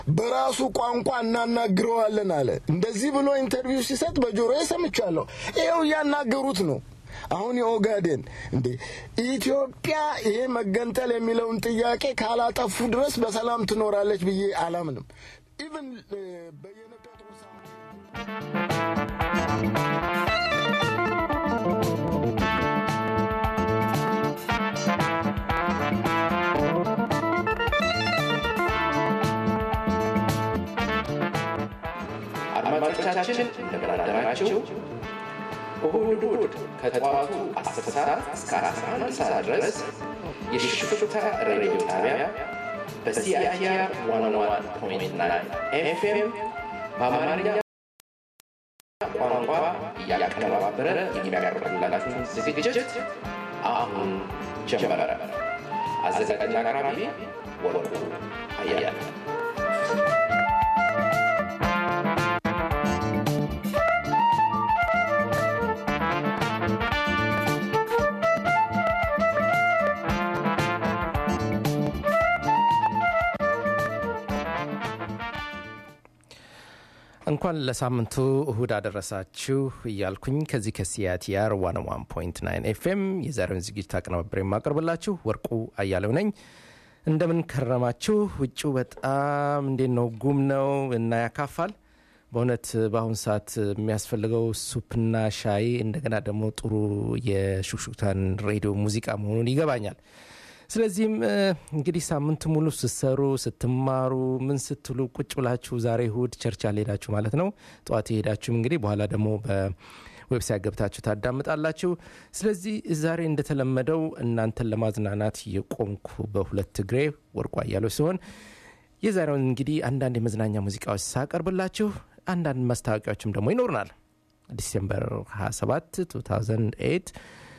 በራሱ ቋንቋ እናናግረዋለን አለ። እንደዚህ ብሎ ኢንተርቪው ሲሰጥ በጆሮዬ ሰምቻለሁ። ይኸው እያናገሩት ነው። አሁን የኦጋዴን እንዴ ኢትዮጵያ ይሄ መገንጠል የሚለውን ጥያቄ ካላጠፉ ድረስ በሰላም ትኖራለች ብዬ አላምንም። ኢቭን በየነ ጴጥሮስ አድማጮቻችን እንደምን አደራችሁ። እሁድ እሁድ ከጠዋቱ 10 ሰዓት እስከ 11 ሰዓት ድረስ የሽፍታ ሬዲዮ ጣቢያ በሲአይአር 101.9 ኤፍኤም በአማርኛ ቋንቋ እያቀነባበረ የሚያቀርብላችሁን ዝግጅት አሁን ጀመረ። አዘጋጅና አቅራቢ ወርቁ አያለ እንኳን ለሳምንቱ እሁድ አደረሳችሁ እያልኩኝ ከዚህ ከሲያቲአር 101.9 ኤፍኤም የዛሬውን ዝግጅት አቀናበረ የማቀርብላችሁ ወርቁ አያሌው ነኝ። እንደምን ከረማችሁ? ውጭው በጣም እንዴት ነው? ጉም ነው እና ያካፋል። በእውነት በአሁኑ ሰዓት የሚያስፈልገው ሱፕና ሻይ እንደገና ደግሞ ጥሩ የሹክሹክታን ሬዲዮ ሙዚቃ መሆኑን ይገባኛል። ስለዚህም እንግዲህ ሳምንቱ ሙሉ ስትሰሩ ስትማሩ ምን ስትሉ ቁጭ ብላችሁ ዛሬ እሁድ ቸርች አልሄዳችሁ ማለት ነው። ጠዋት የሄዳችሁም እንግዲህ በኋላ ደግሞ በዌብሳይት ገብታችሁ ታዳምጣላችሁ። ስለዚህ ዛሬ እንደተለመደው እናንተን ለማዝናናት የቆምኩ በሁለት እግሬ ወርቁ አያሌው ሲሆን የዛሬውን እንግዲህ አንዳንድ የመዝናኛ ሙዚቃዎች ሳቀርብላችሁ አንዳንድ ማስታወቂያዎችም ደግሞ ይኖሩናል። ዲሴምበር 27 2008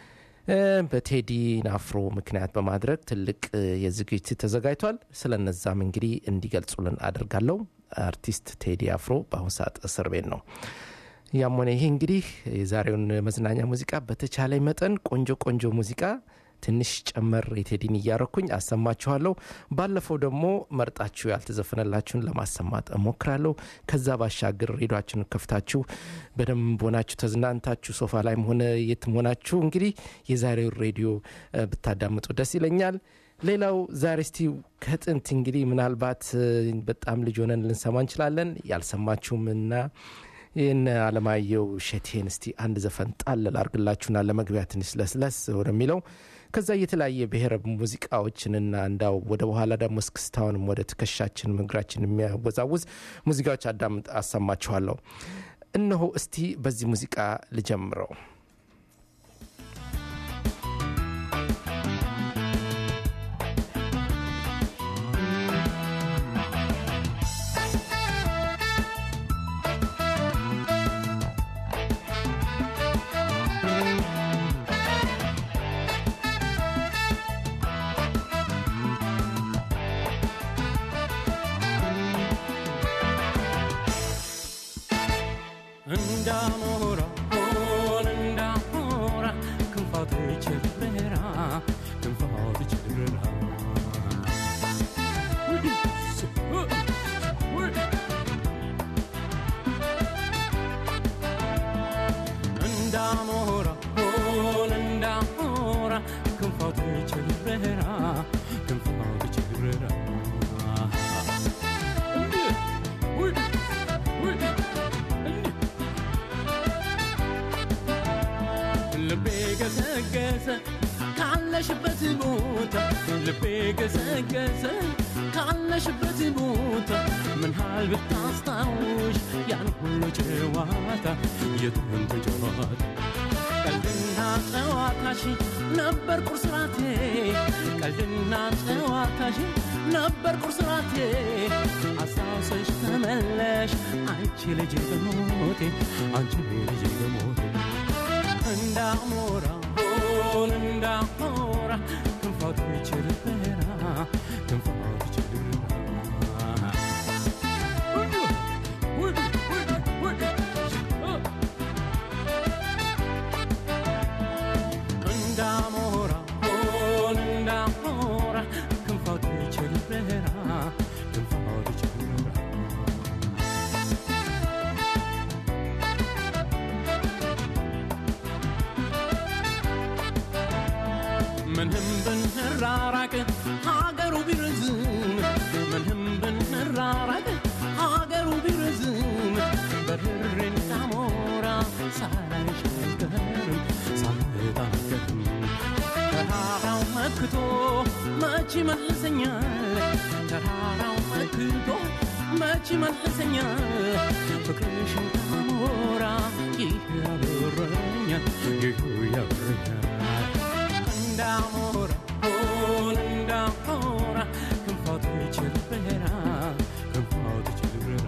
በቴዲ ናፍሮ ምክንያት በማድረግ ትልቅ የዝግጅት ተዘጋጅቷል። ስለነዛም እንግዲህ እንዲገልጹልን አድርጋለሁ። አርቲስት ቴዲ አፍሮ በአሁኑ ሰዓት እስር ቤት ነው። ያም ሆነ ይሄ እንግዲህ የዛሬውን መዝናኛ ሙዚቃ በተቻለ መጠን ቆንጆ ቆንጆ ሙዚቃ ትንሽ ጨመር የቴዲን እያረኩኝ አሰማችኋለሁ። ባለፈው ደግሞ መርጣችሁ ያልተዘፈነላችሁን ለማሰማት እሞክራለሁ። ከዛ ባሻገር ሬዲዮችሁን ከፍታችሁ በደንብ ሆናችሁ ተዝናንታችሁ ሶፋ ላይም ሆነ የትም ሆናችሁ እንግዲህ የዛሬው ሬዲዮ ብታዳምጡ ደስ ይለኛል። ሌላው ዛሬ እስቲ ከጥንት እንግዲህ ምናልባት በጣም ልጅ ሆነን ልንሰማ እንችላለን። ያልሰማችሁም እና ይህን አለማየሁ እሸቴን እስቲ አንድ ዘፈን ጣል ላርግላችሁና ለመግቢያ ትንሽ ለስለስ ወደሚለው ከዛ የተለያየ ብሔረ ሙዚቃዎችንና እንዳው ወደ በኋላ ደግሞ እስክስታውንም ወደ ትከሻችን እግራችን የሚያወዛውዝ ሙዚቃዎች አዳምጥ አሰማችኋለሁ። እነሆ እስቲ በዚህ ሙዚቃ ልጀምረው። እንዳሞራ ሆን እንዳሞራ ክንፋት ቸበራ ክንፋት ቸበራ እንዳሞራ ሆን እንዳሞራ ክንፋት ቸበራ ክንፋት ቸበራ ልቤ ገሰገሰ ካለሽበት ቦታ ልቤ ገሰገሰ ካለሽበት ቦታ ምን ያህል ብታስታውሽ ያን ሁሉ ጨዋታ የጥንት ጨዋታ ቀልድና ጨዋታሽ ነበር ቁርስራቴ ቀልድና ጨዋታሽ ነበር ቁርስራቴ አስታውሰሽ ተመለሽ አንቺ ልጅ በሞቴ አንቺ ልጅ በሞቴ እንዳሞራ ሆን እንዳሞራ ክንፋቱ ችርበራ ክንፋቱ ችርበራ እንዳሞራ ሆን እንዳሞራ ክንፋቱ ችርበራ ክንፋቱ ችርበራ ሳላይሽ አልቀርም ሳልመጣ አልቀርም ተራራው መክቶ መች ይመልሰኛል ተራራው መክቶ መች ይመልሰኛል ፍቅርሽን ከሞራ ይህ ያበረኛል ይህ ያበረኛል እንዳሞራ ሆን እንዳሞራ ክንፋቱ ይችል በራ ክንፋቱ ይችል በራ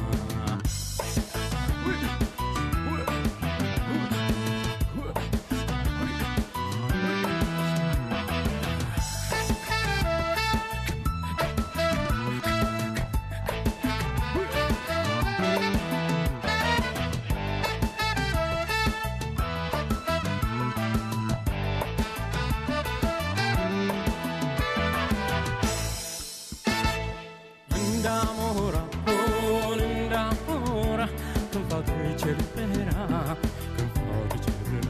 እንዳሞራ ሆን እንዳሞራ ክንፋቱ ይችል በራ ክንፋቱ ይችል በራ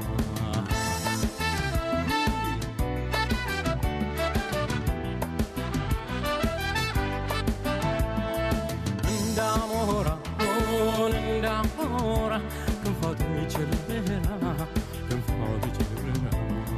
እንዳሞራ ሆን እንዳሞራ ክንፋቱ ይችል በራ ክንፋቱ ይችል በራ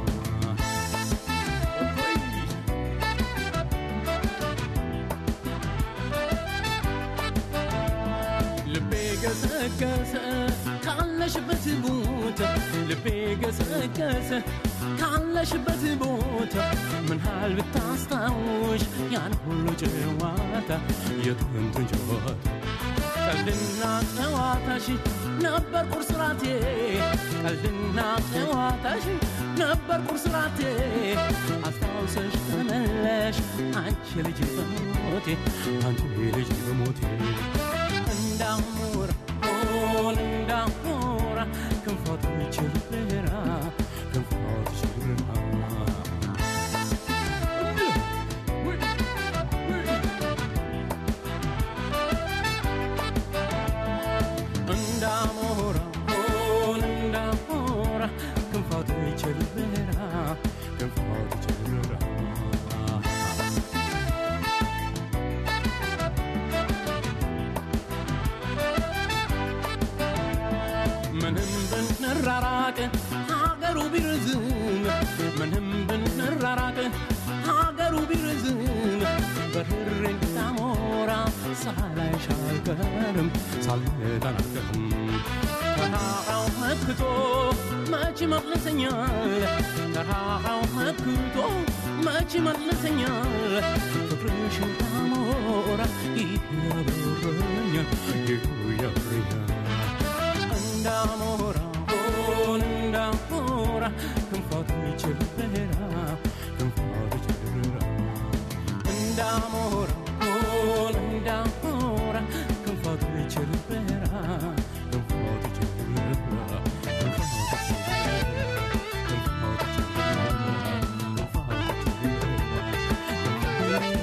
ልቤ ገሰገሰ ካለሽበት ቦታ ልቤ ገሰገሰ ካለሽበት ቦታ ምን ያህል ብታስታውሽ ያን ሁሉ ጨዋታ የጥንቱን ጨዋታ ቀልድና ጨዋታሽ ነበር ቁርስራቴ ቀልድና ጨዋታሽ ነበር ቁርስራቴ አስታውሰሽ ተመለሽ አንቺ ልጅ በሞቴ አንቺ ልጅ በሞቴ እንዳሞራ ሆን እንዳሞራ ክንፋቱ ይችል በራ ክንፋቱ ይችል በራ እንዳሞራ ሆን እንዳሞራ ክንፋቱ ይችል በራ ክንፋቱ ይችል በራ ምንም ብንራራቅ ሀገሩ ቢርዝም ምንም ብንራራቅ ሀገሩ ቢርዝም በርሬ እንዳሞራ ሳላይሽ አልቀርም ሳልመጣ አልቀርም ተራራው መክቶ መች ይመልሰኛል ተራራው መክቶ መች ይመልሰኛል ፍቅርሽን ካሞራ ይህ ያበረኛል ይህ ያበረኛል እንዳሞራ ሆን እንዳሞራ ክንፋቱ ይችል በራ ክንፋቱ ይችል በራ እንዳሞራ ሆን እንዳሞራ ክንፋቱ ይችል በራ ክንፋቱ ይችል በራ ክንፋቱ ይችል በራ ክንፋቱ ይችል በራ ክንፋቱ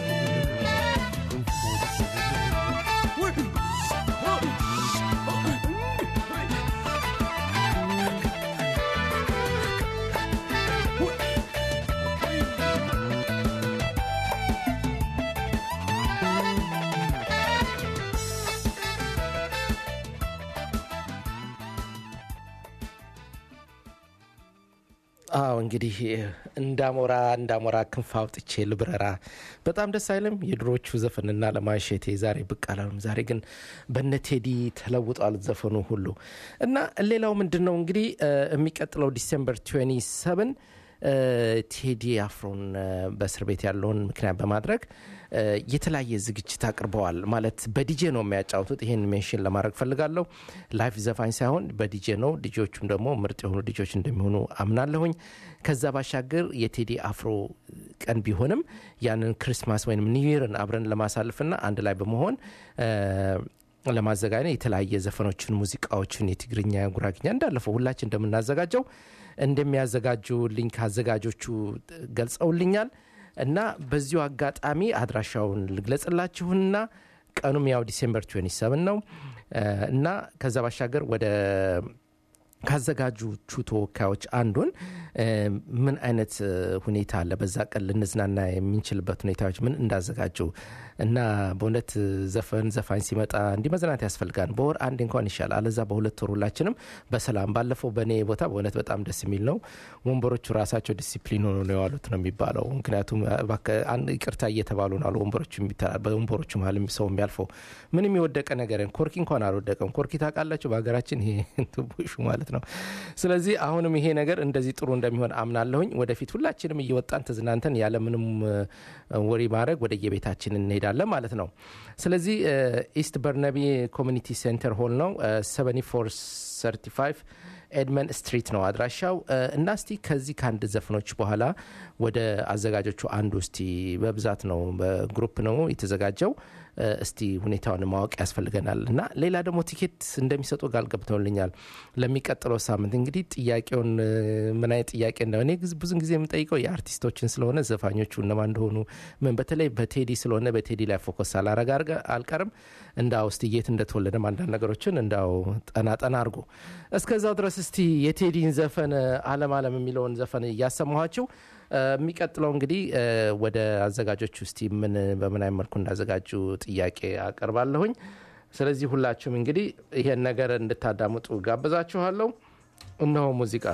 አዎ እንግዲህ እንዳሞራ እንዳሞራ ክንፍ አውጥቼ ልብረራ በጣም ደስ አይልም? የድሮቹ ዘፈንና ለማሸቴ ዛሬ ብቅ አላሉም። ዛሬ ግን በነ ቴዲ ተለውጧል ዘፈኑ ሁሉ እና ሌላው ምንድን ነው እንግዲህ እ፣ የሚቀጥለው ዲሴምበር 27 እ፣ ቴዲ አፍሮን እ፣ በእስር ቤት ያለውን ምክንያት በማድረግ እ፣ የተለያየ ዝግጅት አቅርበዋል። ማለት በዲጄ ነው የሚያጫውቱት። ይህን ሜንሽን ለማድረግ ፈልጋለሁ። ላይፍ ዘፋኝ ሳይሆን በዲጄ ነው። ዲጆቹም ደግሞ ምርጥ የሆኑ ዲጆች እንደሚሆኑ አምናለሁኝ። ከዛ ባሻገር የቴዲ አፍሮ ቀን ቢሆንም ያንን ክሪስማስ ወይም ኒውይርን አብረን ለማሳለፍና አንድ ላይ በመሆን እ፣ ለማዘጋጀት የተለያየ ዘፈኖችን፣ ሙዚቃዎችን የትግርኛ፣ ጉራግኛ እንዳለፈው ሁላችን እንደምናዘጋጀው እንደሚያዘጋጁልኝ ከአዘጋጆቹ ገልጸውልኛል እና በዚሁ አጋጣሚ አድራሻውን ልግለጽላችሁና ቀኑም ያው ዲሴምበር 27 ነው እ፣ እና ከዛ ባሻገር ወደ ካዘጋጆቹ ተወካዮች አንዱን እ፣ ምን አይነት እ፣ ሁኔታ አለ በዛ ቀን ልንዝናና የምንችልበት ሁኔታዎች ምን እንዳዘጋጁ እና በእውነት እ፣ ዘፈን ዘፋኝ ሲመጣ እንዲህ መዝናናት ያስፈልጋል። በወር አንድ እንኳን ይሻላል። አለዛ በሁለት ወር ሁላችንም በሰላም ባለፈው በእኔ ቦታ በእውነት በጣም ደስ የሚል ነው። ወንበሮቹ ራሳቸው ዲሲፕሊን ሆኖ ነው የዋሉት ነው የሚባለው። ምክንያቱም እባክህ አንድ ይቅርታ እየተባሉ ነው አሉ ወንበሮቹ የሚተላ- በወንበሮቹ መሀል ሰው የሚያልፈው ምንም የወደቀ ነገር የለም። ኮርኪ እንኳን አልወደቀም። ኮርኪ ታውቃላችሁ በሀገራችን ይሄ ቡሹ ማለት ነው። ስለዚህ አሁንም ይሄ ነገር እንደዚህ ጥሩ እንደሚሆን አምናለሁኝ። ወደፊት ሁላችንም እየወጣን ተዝናንተን ያለምንም እ፣ ወሬ ማድረግ ወደ የቤታችን እንሄዳለን ማለት ነው። ስለዚህ እ፣ ኢስት በርነቢ ኮሚኒቲ ሴንተር ሆል ነው 7435 ኤድመን ስትሪት ነው አድራሻው እ፣ እና እስቲ ከዚህ ከአንድ ዘፈኖች በኋላ ወደ አዘጋጆቹ አንዱ እስቲ በብዛት ነው በግሩፕ ነው የተዘጋጀው እ፣ እስቲ ሁኔታውን ማወቅ ያስፈልገናል እና ሌላ ደግሞ ቲኬት እንደሚሰጡ ቃል ገብተውልኛል ለሚቀጥለው ሳምንት እንግዲህ ጥያቄውን እ፣ ምን አይነት ጥያቄ ነው እኔ ግዝ- ብዙን ጊዜ የምጠይቀው የአርቲስቶችን ስለሆነ ዘፋኞቹ እነማን እንደሆኑ ምን በተለይ በቴዲ ስለሆነ በቴዲ ላይ ፎከስ አላረግ አርገ- አልቀርም እንዳው እስቲ የት እንደተወለደም አንዳንድ ነገሮችን እንዳው ጠና ጠና አርጎ እስከዛው ድረስ እስቲ የቴዲን ዘፈን አለም አለም የሚለውን ዘፈን እያሰማኋቸው እ፣ የሚቀጥለው እንግዲህ እ፣ ወደ አዘጋጆች ውስጥ ምን በምን አይነት መልኩ እንዳዘጋጁ ጥያቄ አቀርባለሁኝ። ስለዚህ ሁላችሁም እንግዲህ ይሄን ነገር እንድታዳምጡ ጋብዛችኋለሁ። እነሆ ሙዚቃ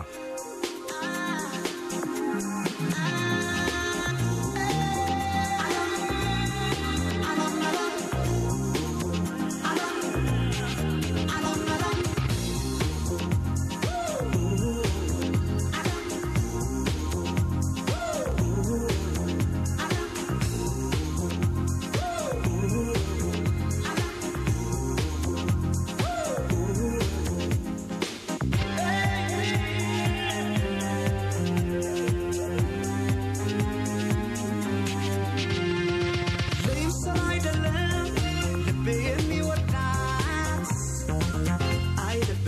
ልብስን አይደለም ልቤ የሚወዳት አይ ልቤ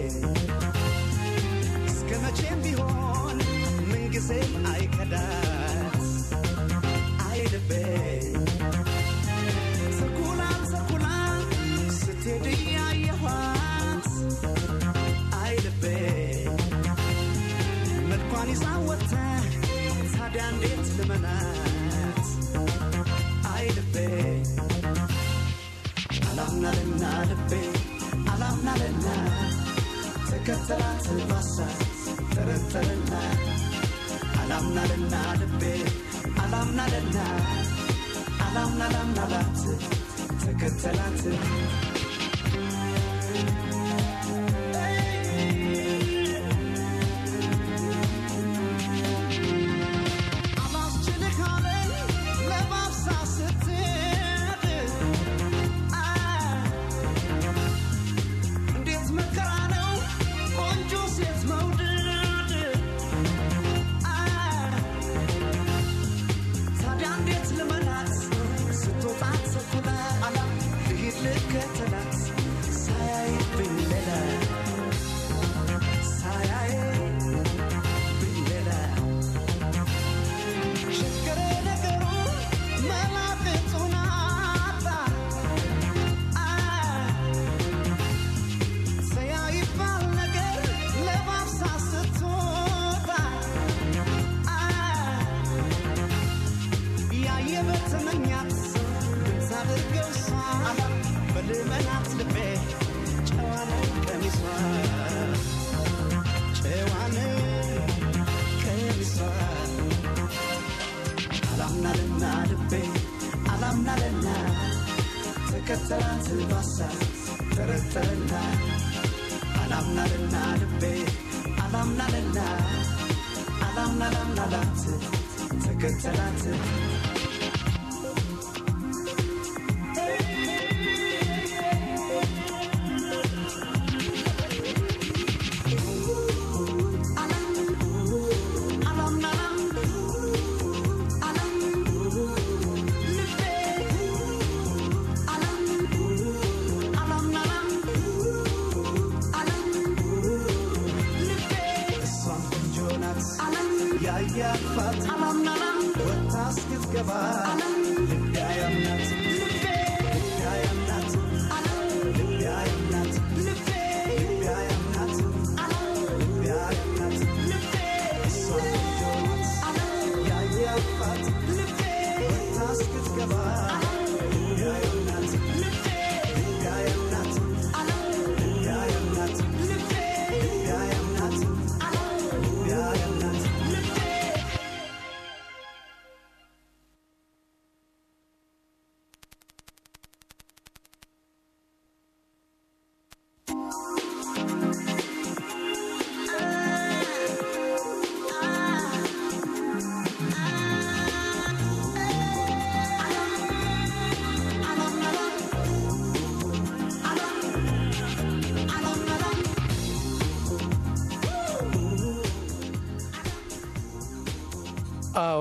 እስከ መቼም ቢሆን ምንጊዜም አይከዳት አይ ልቤ ሰርኩላን ሰርኩላን ስትሄድ እያየኋት አይ ልቤ መልኳን ይዛ ወጥታ ታዲያ እንዴት ልመናት አይ ልቤ አላምናልና ልቤ አላምናልና ተከተላት ባሳ ጠረጠረና አላምናልና ልቤ አላምናልና አላምናላምናላት ተከተላት አላስችልህ አለኝ ለባብሳ ስትሄድ አ እንዴት መከራ ነው ቆንጆ ሴት መውደድ አ ታዲያ እንዴት ልመናት ስትወጣ ቸኩላ አላ ልሂድ ልከተላት ሳያይብኝ ሌላ ሳያይብኝ ሌላ ችግሬ ነገሩ መላቅጡን አጣ አ ሰያይባል ነገር ለባብሳ ስትወጣ አ ያየ በተመኛት ብታደርገው እሷ በልመናት ልቤ ጨዋነ ቀሚሷ ጨዋነ ቀሚሷ አላምናልና ልቤ አላምናልና ተከተላት ባሳ ጠረጠረና አላምናልና ልቤ አላምናልና አላምናላምናላት ተከተላት እሷም ቆንጆ ናት ያያፋት ወታ እስክትገባ ልቤ አያምናት ልቤ አያምናት ልቤ አያምናት ልቤ አያምናት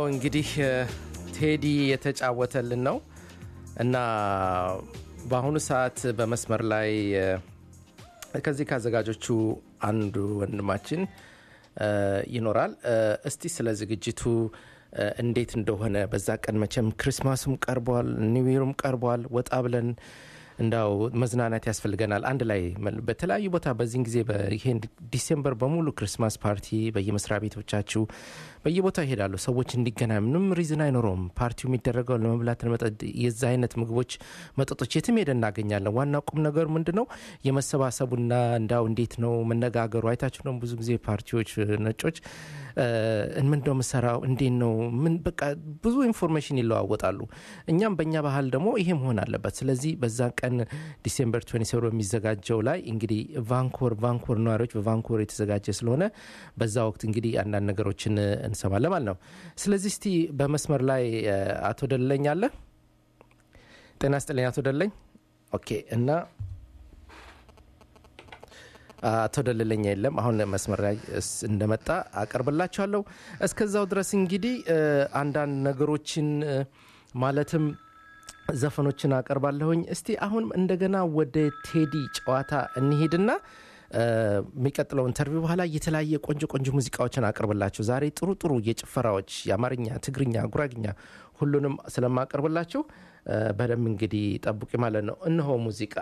እንግዲህ እ፣ ቴዲ የተጫወተልን ነው እና በአሁኑ ሰዓት በመስመር ላይ እ፣ ከዚህ ከአዘጋጆቹ አንዱ ወንድማችን እ፣ ይኖራል። እ፣ እስቲ ስለ ዝግጅቱ እ፣ እንዴት እንደሆነ በዛ ቀን መቼም ክሪስማሱም ቀርቧል፣ ኒው ቀርቧል። ወጣ ብለን እንዳው መዝናናት ያስፈልገናል። አንድ ላይ መል- በተለያዩ ቦታ በዚህን ጊዜ ይሄን ዲሴምበር በሙሉ ክሪስማስ ፓርቲ በየመስሪያ ቤቶቻችሁ በየቦታው ይሄዳሉ። ሰዎች እንዲገናኝ ምንም ሪዝን አይኖረውም። ፓርቲው የሚደረገው ለመብላት ለመጠጥ፣ የዛ አይነት ምግቦች፣ መጠጦች የትም ሄደ እናገኛለን። ዋና ቁም ነገሩ ምንድን ነው? የመሰባሰቡና እንዳው እንዴት ነው መነጋገሩ። አይታችሁ ነው ብዙ ጊዜ ፓርቲዎች ነጮች ምን ነው የምሰራው እንዴት ነው ምን በቃ ብዙ ኢንፎርሜሽን ይለዋወጣሉ። እኛም በእኛ ባህል ደግሞ ይሄ መሆን አለበት። ስለዚህ በዛ ቀን ዲሴምበር 27 በሚዘጋጀው ላይ እንግዲህ ቫንኮር ቫንኮር ነዋሪዎች በቫንኮር የተዘጋጀ ስለሆነ በዛ ወቅት እንግዲህ አንዳንድ ነገሮችን እንሰማለን ማለት ነው። ስለዚህ እስቲ በመስመር ላይ እ፣ አቶ ደለኝ አለ። ጤና ስጥልኝ አቶ ደለኝ። ኦኬ እና አቶ ደለለኛ የለም። አሁን መስመር ላይ እስ- እንደመጣ አቀርብላችኋለሁ። እስከዛው ድረስ እንግዲህ እ፣ አንዳንድ ነገሮችን እ፣ ማለትም ዘፈኖችን አቀርባለሁኝ። እስቲ አሁን እንደገና ወደ ቴዲ ጨዋታ እንሂድና እ፣ የሚቀጥለው ኢንተርቪው በኋላ የተለያየ ቆንጆ ቆንጆ ሙዚቃዎችን አቀርብላችሁ ዛሬ ጥሩ ጥሩ የጭፈራዎች የአማርኛ፣ ትግርኛ፣ ጉራግኛ ሁሉንም ስለማቀርብላችሁ እ፣ በደንብ እንግዲህ ጠብቂ ማለት ነው። እነሆ ሙዚቃ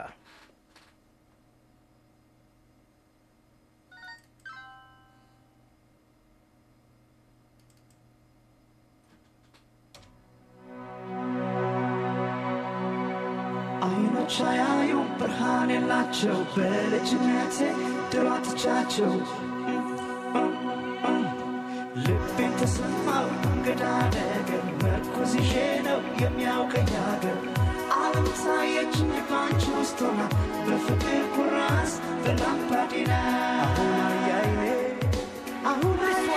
አይኖች አያዩ ብርሃን የላቸው በልጅነቴ ድሮ ትቻቸው ልቤን ተሰማው እንግዳ ነገር መርኩዝ ይዤ ነው የሚያውቀኝ ሀገር ዓለም ታየችኝ ባንቺ ውስጥ ሆና በፍቅር ኩራዝ በላምፓዲና አሁን አያይኔ አሁን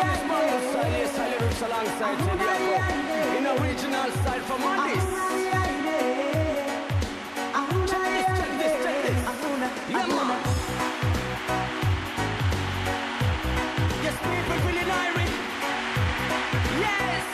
In original style from Addis. Check this, check this. Yeah, man. Yes, people feeling Irish. Yes.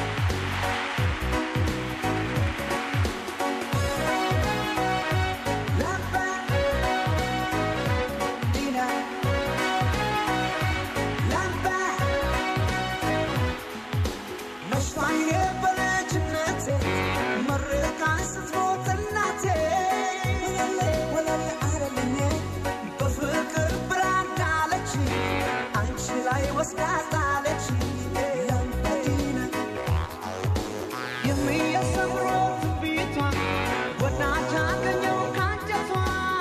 ወስዳታለች ላምባዲና የሚያሰምረው ትንቢቷን ወዳጅ አገኘው ካንጀቷ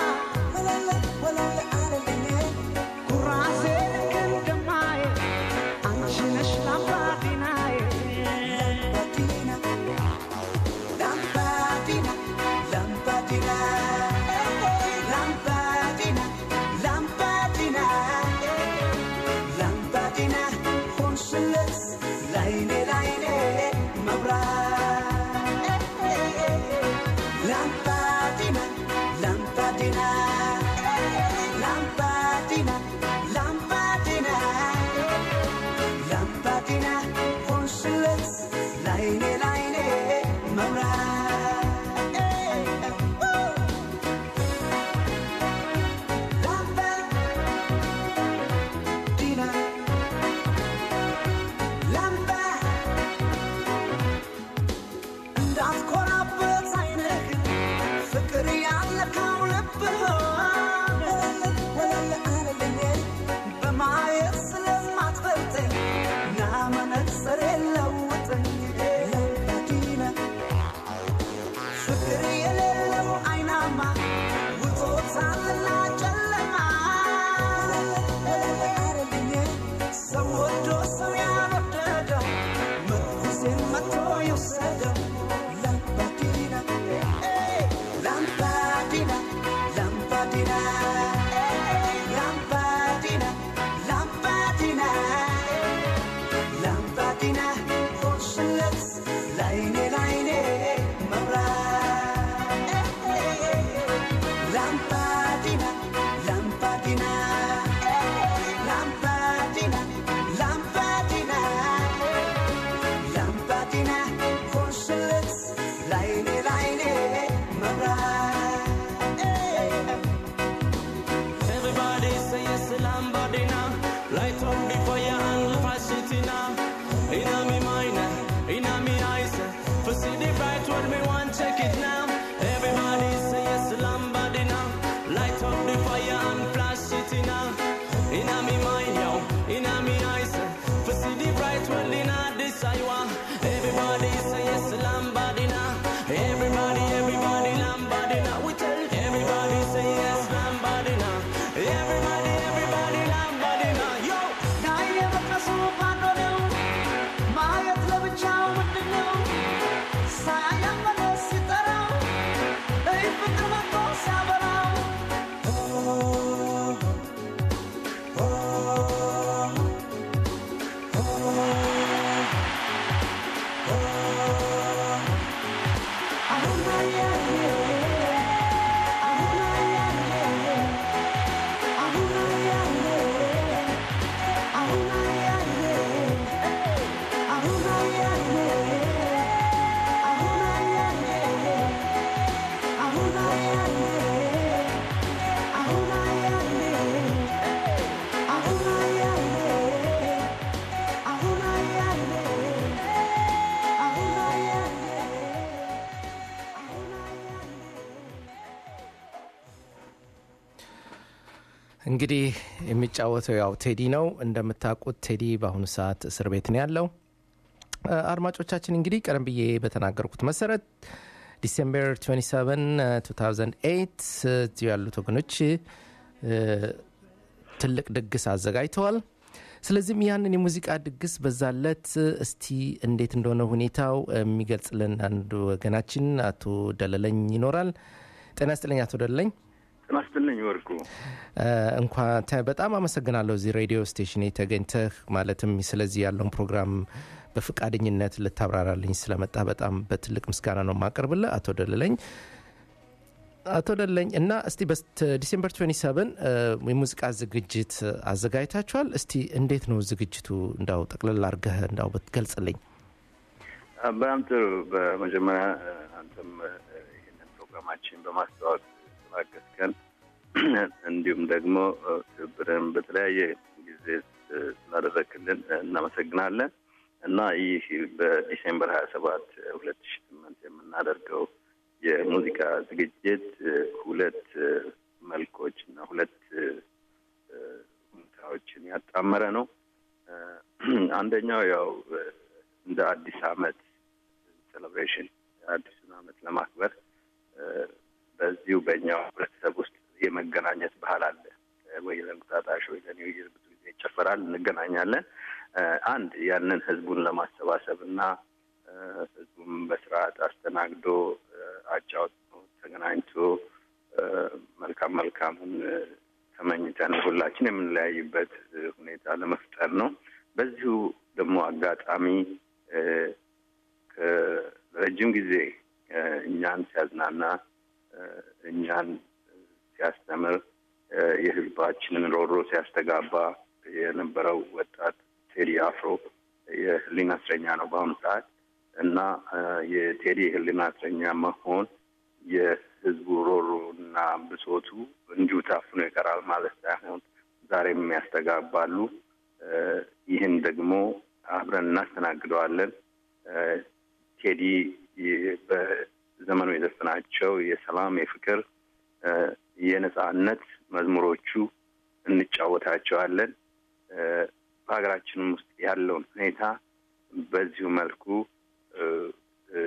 ኩራሴ ልክ እንደማየ አንቺ ነሽ ላምባዲናዬ ላምባዲና ላምባዲና ላምባዲና ላምባዲና ላምባዲና ሆንሽለት ላይኔ ላይኔ መብራት ላምባዲና ላምባዲና ላምባዲና ላምባዲና ላምባዲና ሆንሽለት ላይኔ ላይኔ መብራት እንግዲህ የሚጫወተው ያው ቴዲ ነው። እንደምታውቁት ቴዲ በአሁኑ ሰዓት እስር ቤት ነው ያለው። እ፣ አድማጮቻችን እንግዲህ ቀደም ብዬ በተናገርኩት መሰረት ዲሴምበር 27 2008 እዚሁ ያሉት ወገኖች እ፣ ትልቅ ድግስ አዘጋጅተዋል። ስለዚህም ያንን የሙዚቃ ድግስ በዛለት እስቲ እንዴት እንደሆነ ሁኔታው የሚገልጽልን አንድ ወገናችን አቶ ደለለኝ ይኖራል። ጤና ይስጥልኝ አቶ ደለለኝ። ጤና ይስጥልኝ ወርቁ። እንኳን ተ- በጣም አመሰግናለሁ እዚህ ሬዲዮ ስቴሽን ተገኝተህ ማለትም ስለዚህ ያለውን ፕሮግራም በፈቃደኝነት ልታብራራልኝ ስለመጣ በጣም በትልቅ ምስጋና ነው የማቀርብልህ አቶ ደለለኝ አቶ ደለኝ እና እስቲ በስት ዲሴምበር 27 እ፣ የሙዚቃ ዝግጅት አዘጋጅታችኋል እስቲ እንዴት ነው ዝግጅቱ እንዳው ጠቅለል አድርገህ እንዳው ብትገልጽልኝ አ፣ በጣም ጥሩ። በመጀመሪያ እ፣ አንተም እ፣ ይህንን ፕሮግራማችን በማስተዋወቅ ስላገዝከን እንዲሁም ደግሞ እ፣ ትብብርን በተለያየ ጊዜ እ፣ ስላደረክልን እ፣ እናመሰግናለን እና ይህ በዲሴምበር ሀያ ሰባት ሁለት ሺ ስምንት የምናደርገው የሙዚቃ ዝግጅት እ፣ ሁለት እ፣ መልኮች እና ሁለት እ፣ እ፣ ሁኔታዎችን ያጣመረ ነው። እ፣ አንደኛው ያው እ፣ እንደ አዲስ አመት ሴሌብሬሽን አዲሱን አመት ለማክበር እ፣ በዚሁ በእኛው ህብረተሰብ ውስጥ የመገናኘት ባህል አለ። እ፣ ወይ ለእንቁጣጣሽ ወይ ለኒው ይር ብዙ ጊዜ ይጨፈራል፣ እንገናኛለን። እ፣ አንድ ያንን ህዝቡን ለማሰባሰብ እና እ፣ ህዝቡም በስርዓት አስተናግዶ እ፣ አጫውቶ ተገናኝቶ እ፣ መልካም መልካሙን እ፣ ተመኝተን ሁላችን የምንለያይበት እ፣ ሁኔታ ለመፍጠር ነው። በዚሁ ደግሞ አጋጣሚ እ፣ ከረጅም ጊዜ እ፣ እኛን ሲያዝናና እ፣ እኛን ሲያስተምር እ፣ የህዝባችንን ሮሮ ሲያስተጋባ የነበረው ወጣት ቴዲ አፍሮ የህሊና እስረኛ ነው በአሁኑ ሰዓት እና እ፣ የቴዲ የህሊና እስረኛ መሆን የህዝቡ ሮሮ እና ብሶቱ እንዲሁ ታፍኖ ይቀራል ማለት ሳይሆን ዛሬም ያስተጋባሉ። እ፣ ይህን ደግሞ አብረን እናስተናግደዋለን። እ፣ ቴዲ የ- በዘመኑ የዘፈናቸው የሰላም፣ የፍቅር፣ እ፣ የነጻነት መዝሙሮቹ እንጫወታቸዋለን። እ፣ በሀገራችንም ውስጥ ያለውን ሁኔታ በዚሁ መልኩ እ፣ እ፣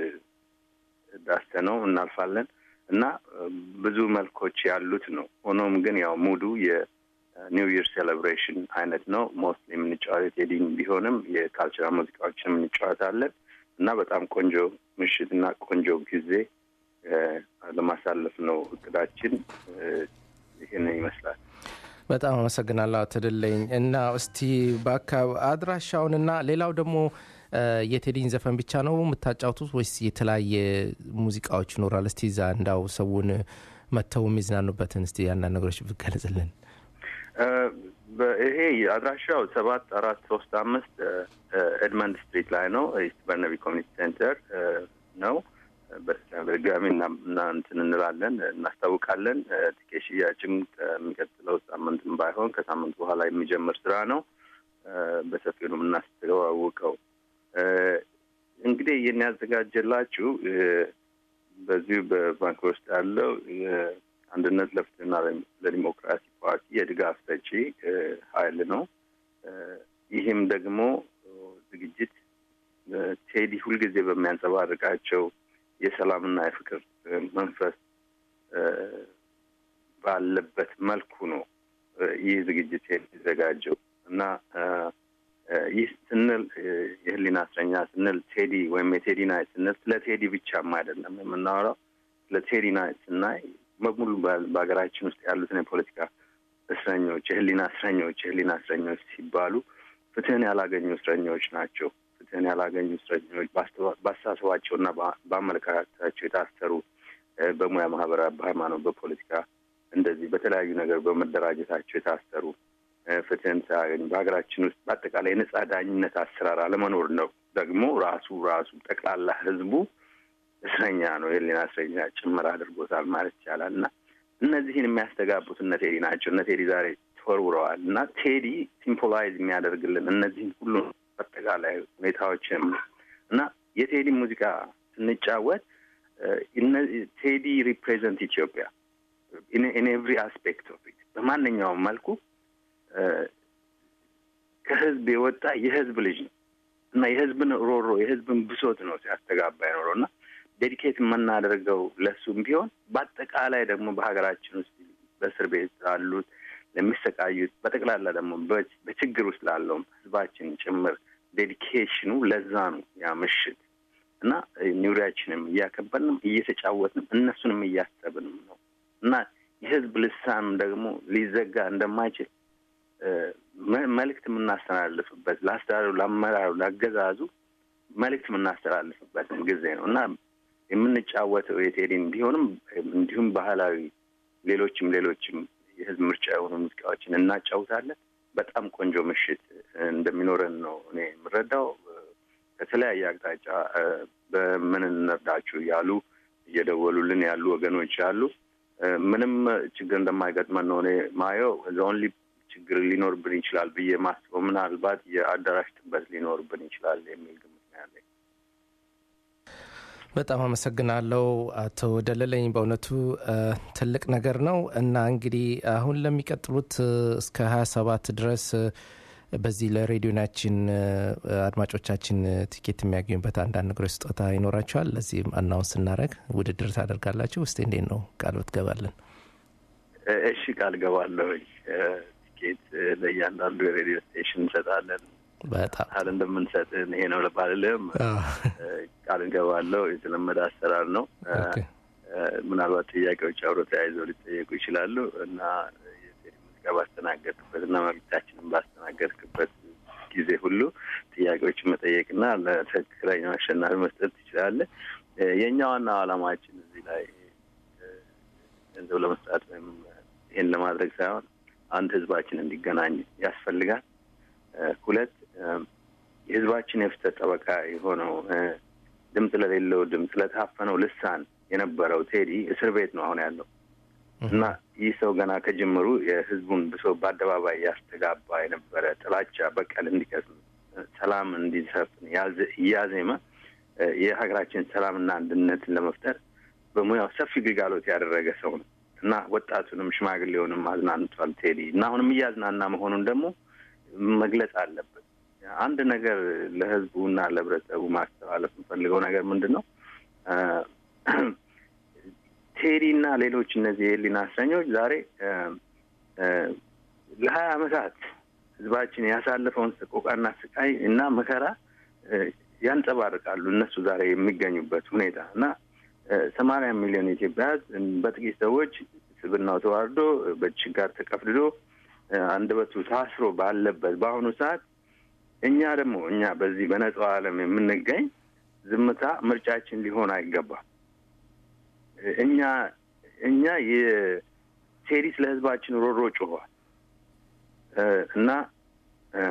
ዳሰነው እናልፋለን እና እ፣ ብዙ መልኮች ያሉት ነው። ሆኖም ግን ያው ሙሉ የኒው ይር ሴሌብሬሽን አይነት ነው። ሞስት የምንጫወት የዲን ቢሆንም የካልቸራል ሙዚቃዎችን እንጫወታለን እና በጣም ቆንጆ ምሽት እና ቆንጆ ጊዜ እ፣ ለማሳለፍ ነው እቅዳችን። እ፣ ይህንን ይመስላል። በጣም አመሰግናለሁ አቶ ደለኝ እና እስቲ በአካባቢ አድራሻውንና ሌላው ደግሞ እ፣ የቴዲን ዘፈን ብቻ ነው የምታጫውቱት ወይስ የተለያየ ሙዚቃዎች ይኖራል? እስቲ ዛ እንዳው ሰውን መጥተው የሚዝናኑበትን እስቲ ያንዳንድ ነገሮች ብትገልጽልን። እ፣ በ- ይሄ አድራሻው ሰባት አራት ሶስት አምስት እ፣ እ፣ ኤድመንድ ስትሪት ላይ ነው። ኢስት በርነቢ ኮሚኒቲ ሴንተር እ፣ ነው። በ- በድጋሚ እና እና እንትን እንላለን እናስታውቃለን። እ፣ ትኬት ሽያጭም ከሚቀጥለው ሳምንትም ባይሆን ከሳምንት በኋላ የሚጀምር ስራ ነው። እ፣ በሰፊው ነው የምናስተዋውቀው። እ፣ እንግዲህ ይህን ያዘጋጀላችሁ እ፣ በዚሁ በባንክ ውስጥ ያለው የአንድነት ለፍትህና ለዲሞክራሲ ፓርቲ የድጋፍ ሰጪ እ፣ ኃይል ነው። እ፣ ይህም ደግሞ እ፣ ዝግጅት እ፣ ቴዲ ሁልጊዜ በሚያንጸባርቃቸው የሰላምና የፍቅር እ፣ መንፈስ እ፣ ባለበት መልኩ ነው እ፣ ይህ ዝግጅት የሚዘጋጀው እና እ፣ እ፣ ይህ ስንል እ፣ የህሊና እስረኛ ስንል ቴዲ ወይም የቴዲ ናይት ስንል ስለ ቴዲ ብቻም አይደለም የምናወራው። ስለ ቴዲ ናይት ስናይ በሙሉ በ- በሀገራችን ውስጥ ያሉትን የፖለቲካ እስረኞች፣ የህሊና እስረኞች የህሊና እስረኞች ሲባሉ ፍትህን ያላገኙ እስረኞች ናቸው። ፍትህን ያላገኙ እስረኞች በአስተዋ- በአስተሳሰባቸውና በ- በአመለካከታቸው የታሰሩ እ፣ በሙያ ማህበራት፣ በሃይማኖት፣ በፖለቲካ እንደዚህ በተለያዩ ነገር በመደራጀታቸው የታሰሩ እ፣ ፍትህን ሳያገኙ በሀገራችን ውስጥ በአጠቃላይ የነጻ ዳኝነት አሰራር አለመኖር ነው። ደግሞ ራሱ ራሱ ጠቅላላ ህዝቡ እስረኛ ነው፣ የህሊና እስረኛ ጭምር አድርጎታል ማለት ይቻላል። እና እነዚህን የሚያስተጋቡት እነ ቴዲ ናቸው። እነ ቴዲ ዛሬ ተወርውረዋል። እና ቴዲ ሲምፖላይዝ የሚያደርግልን እነዚህን ሁሉ አጠቃላይ ሁኔታዎችም እና የቴዲ ሙዚቃ ስንጫወት እ፣ እነ- ቴዲ ሪፕሬዘንት ኢትዮጵያ ኢን ኤቭሪ አስፔክት ኦፍ ኢት በማንኛውም መልኩ እ፣ ከህዝብ የወጣ የህዝብ ልጅ ነው እና የህዝብን ሮሮ የህዝብን ብሶት ነው ሲያስተጋባ የኖረው እና ዴዲኬት የምናደርገው ለሱም ቢሆን በአጠቃላይ ደግሞ በሀገራችን ውስጥ በእስር ቤት ላሉት ለሚሰቃዩት በጠቅላላ ደግሞ በ- በችግር ውስጥ ላለውም ህዝባችን ጭምር ዴዲኬሽኑ ለዛ ነው ያ ምሽት እና ኒውሪያችንም እያከበርንም እየተጫወትንም እነሱንም እያሰብንም ነው እና የህዝብ ልሳንም ደግሞ ሊዘጋ እንደማይችል እ፣ መ- መልእክት የምናስተላልፍበት ለአስተዳደሩ፣ ለአመራሩ፣ ለአገዛዙ መልእክት የምናስተላልፍበትም ጊዜ ነው እና የምንጫወተው የቴዲን ቢሆንም እንዲሁም ባህላዊ ሌሎችም ሌሎችም የህዝብ ምርጫ የሆኑ ሙዚቃዎችን እናጫውታለን። በጣም ቆንጆ ምሽት እ፣ እንደሚኖረን ነው እኔ የምረዳው። እ፣ ከተለያየ አቅጣጫ እ፣ በምን እንርዳችሁ እያሉ እየደወሉልን ያሉ ወገኖች አሉ። እ፣ ምንም ችግር እንደማይገጥመን ነው እኔ ማየው። ኦንሊ ችግር ሊኖርብን ይችላል ብዬ ማስበው ምናልባት የአዳራሽ ጥበት ሊኖርብን ይችላል የሚል ግምት ነው ያለኝ። በጣም አመሰግናለሁ አቶ ደለለኝ። በእውነቱ እ፣ ትልቅ ነገር ነው እና እንግዲህ አሁን ለሚቀጥሉት እ፣ እስከ 27 ድረስ እ፣ በዚህ ለሬዲዮናችን እ፣ አድማጮቻችን እ፣ ቲኬት የሚያገኙበት አንዳንድ ነገሮች ስጦታ ይኖራቸዋል። ለዚህም አናውንስ ስናደረግ ውድድር ታደርጋላችሁ። ውስጥ እንዴት ነው ቃል ብትገባለን? እ፣ እሺ ቃል ገባለሁኝ። እ፣ ቲኬት እ፣ ለእያንዳንዱ የሬዲዮ ስቴሽን እንሰጣለን። በጣም ቃል እንደምንሰጥ ይሄ ነው ልባልልም አዎ። ቃል እንገባለሁ። የተለመደ አሰራር ነው። እ፣ ኦኬ። እ፣ ምናልባት ጥያቄዎች አብሮ ተያይዘው ሊጠየቁ ይችላሉ እና የቴዲ ሙዚቃ ባስተናገድክበት እና መልዕክታችንን ባስተናገድክበት ጊዜ ሁሉ ጥያቄዎችን መጠየቅና ለትክክለኛው አሸናፊ መስጠት ትችላለህ። እ፣ የእኛ ዋና ዓላማችን እዚህ ላይ እ፣ ገንዘብ ለመስጣት ወይም ይህን ለማድረግ ሳይሆን አንድ ህዝባችን እንዲገናኝ ያስፈልጋል። እ፣ ሁለት እ፣ የህዝባችን የፍትህ ጠበቃ የሆነው እ፣ ድምፅ ለሌለው ድምፅ ለታፈነው ልሳን የነበረው ቴዲ እስር ቤት ነው አሁን ያለው እና ይህ ሰው ገና ከጅምሩ የህዝቡን ብሶ በአደባባይ ያስተጋባ የነበረ ጥላቻ፣ በቀል እንዲቀስም፣ ሰላም እንዲሰፍን ያዘ- እያዜመ እ፣ የሀገራችን ሰላምና አንድነትን ለመፍጠር በሙያው ሰፊ ግልጋሎት ያደረገ ሰው ነው እና ወጣቱንም ሽማግሌውንም አዝናንቷል ቴዲ እና አሁንም እያዝናና መሆኑን ደግሞ መግለጽ አለበት። አንድ ነገር ለህዝቡ እና ለህብረተሰቡ ማስተላለፍ የምፈልገው ነገር ምንድን ነው? እ፣ ቴዲ እና ሌሎች እነዚህ የህሊና እስረኞች ዛሬ እ፣ እ፣ ለሀያ አመታት ህዝባችን ያሳለፈውን ሰቆቃና ስቃይ እና መከራ እ፣ ያንጸባርቃሉ እነሱ ዛሬ የሚገኙበት ሁኔታ እና ሰማንያ ሚሊዮን ኢትዮጵያ ህዝብ በጥቂት ሰዎች ስብናው ተዋርዶ በችጋር ተቀፍድዶ እ፣ አንደበቱ ታስሮ ባለበት በአሁኑ ሰዓት እኛ ደግሞ እኛ በዚህ በነጻው ዓለም የምንገኝ ዝምታ ምርጫችን ሊሆን አይገባም። እኛ እኛ የቴዲ ስለ ህዝባችን ሮሮ ጮኋል እ፣ እና እ፣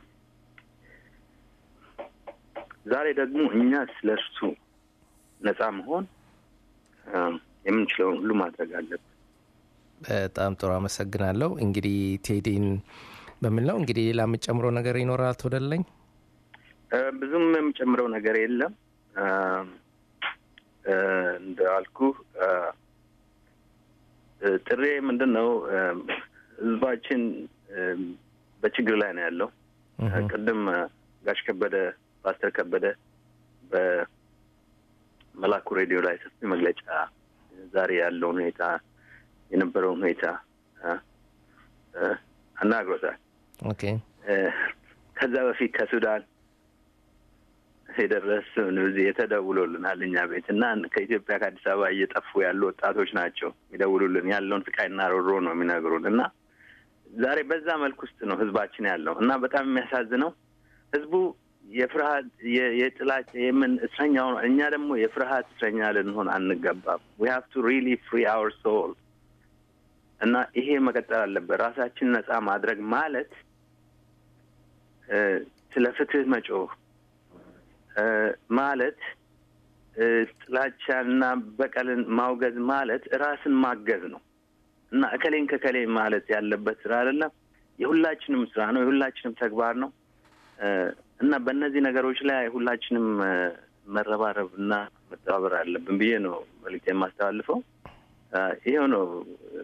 ዛሬ ደግሞ እኛ ስለ እርሱ ነጻ መሆን እ፣ የምንችለውን ሁሉ ማድረግ አለብን። በጣም ጥሩ አመሰግናለሁ። እንግዲህ ቴዲን በሚል ነው እንግዲህ ሌላ የምጨምረው ነገር ይኖራል ተወደለኝ? እ፣ ብዙም የምጨምረው ነገር የለም። እ፣ እ፣ እንዳልኩ እ፣ እ፣ ጥሬ ምንድን ነው እ፣ ህዝባችን እ፣ በችግር ላይ ነው ያለው። እ፣ ቅድም እ፣ ጋሽ ከበደ ፓስተር ከበደ በመላኩ ሬዲዮ ላይ ሰፊ መግለጫ ዛሬ ያለውን ሁኔታ የነበረውን ሁኔታ እ፣ እ፣ አናግሮታል። ኦኬ እ፣ ከዛ በፊት ከሱዳን የደረሱን እዚህ የተደውሎልናል እኛ ቤት እና ከኢትዮጵያ ከአዲስ አበባ እየጠፉ ያሉ ወጣቶች ናቸው የሚደውሉልን ያለውን ስቃይና ሮሮ ነው የሚነግሩን እና ዛሬ በዛ መልክ ውስጥ ነው ህዝባችን ያለው እና በጣም የሚያሳዝነው ህዝቡ የፍርሃት የ- የጥላቻ የምን እስረኛው ነው። እኛ ደግሞ የፍርሃት እስረኛ ልንሆን አንገባም። ዊ ሃቭ ቱ ሪሊ ፍሪ አወር ሶል እና ይሄ መቀጠል አለበት። ራሳችን ነጻ ማድረግ ማለት እ፣ ስለ ፍትህ መጮህ እ፣ ማለት እ፣ ጥላቻና በቀልን ማውገዝ ማለት ራስን ማገዝ ነው እና እከሌን ከከሌ ማለት ያለበት ስራ አይደለም። የሁላችንም ስራ ነው። የሁላችንም ተግባር ነው እ፣ እና በእነዚህ ነገሮች ላይ ሁላችንም እ፣ መረባረብ እና መተባበር አለብን ብዬ ነው መልዕክት የማስተላልፈው። እ፣ ይሄው ነው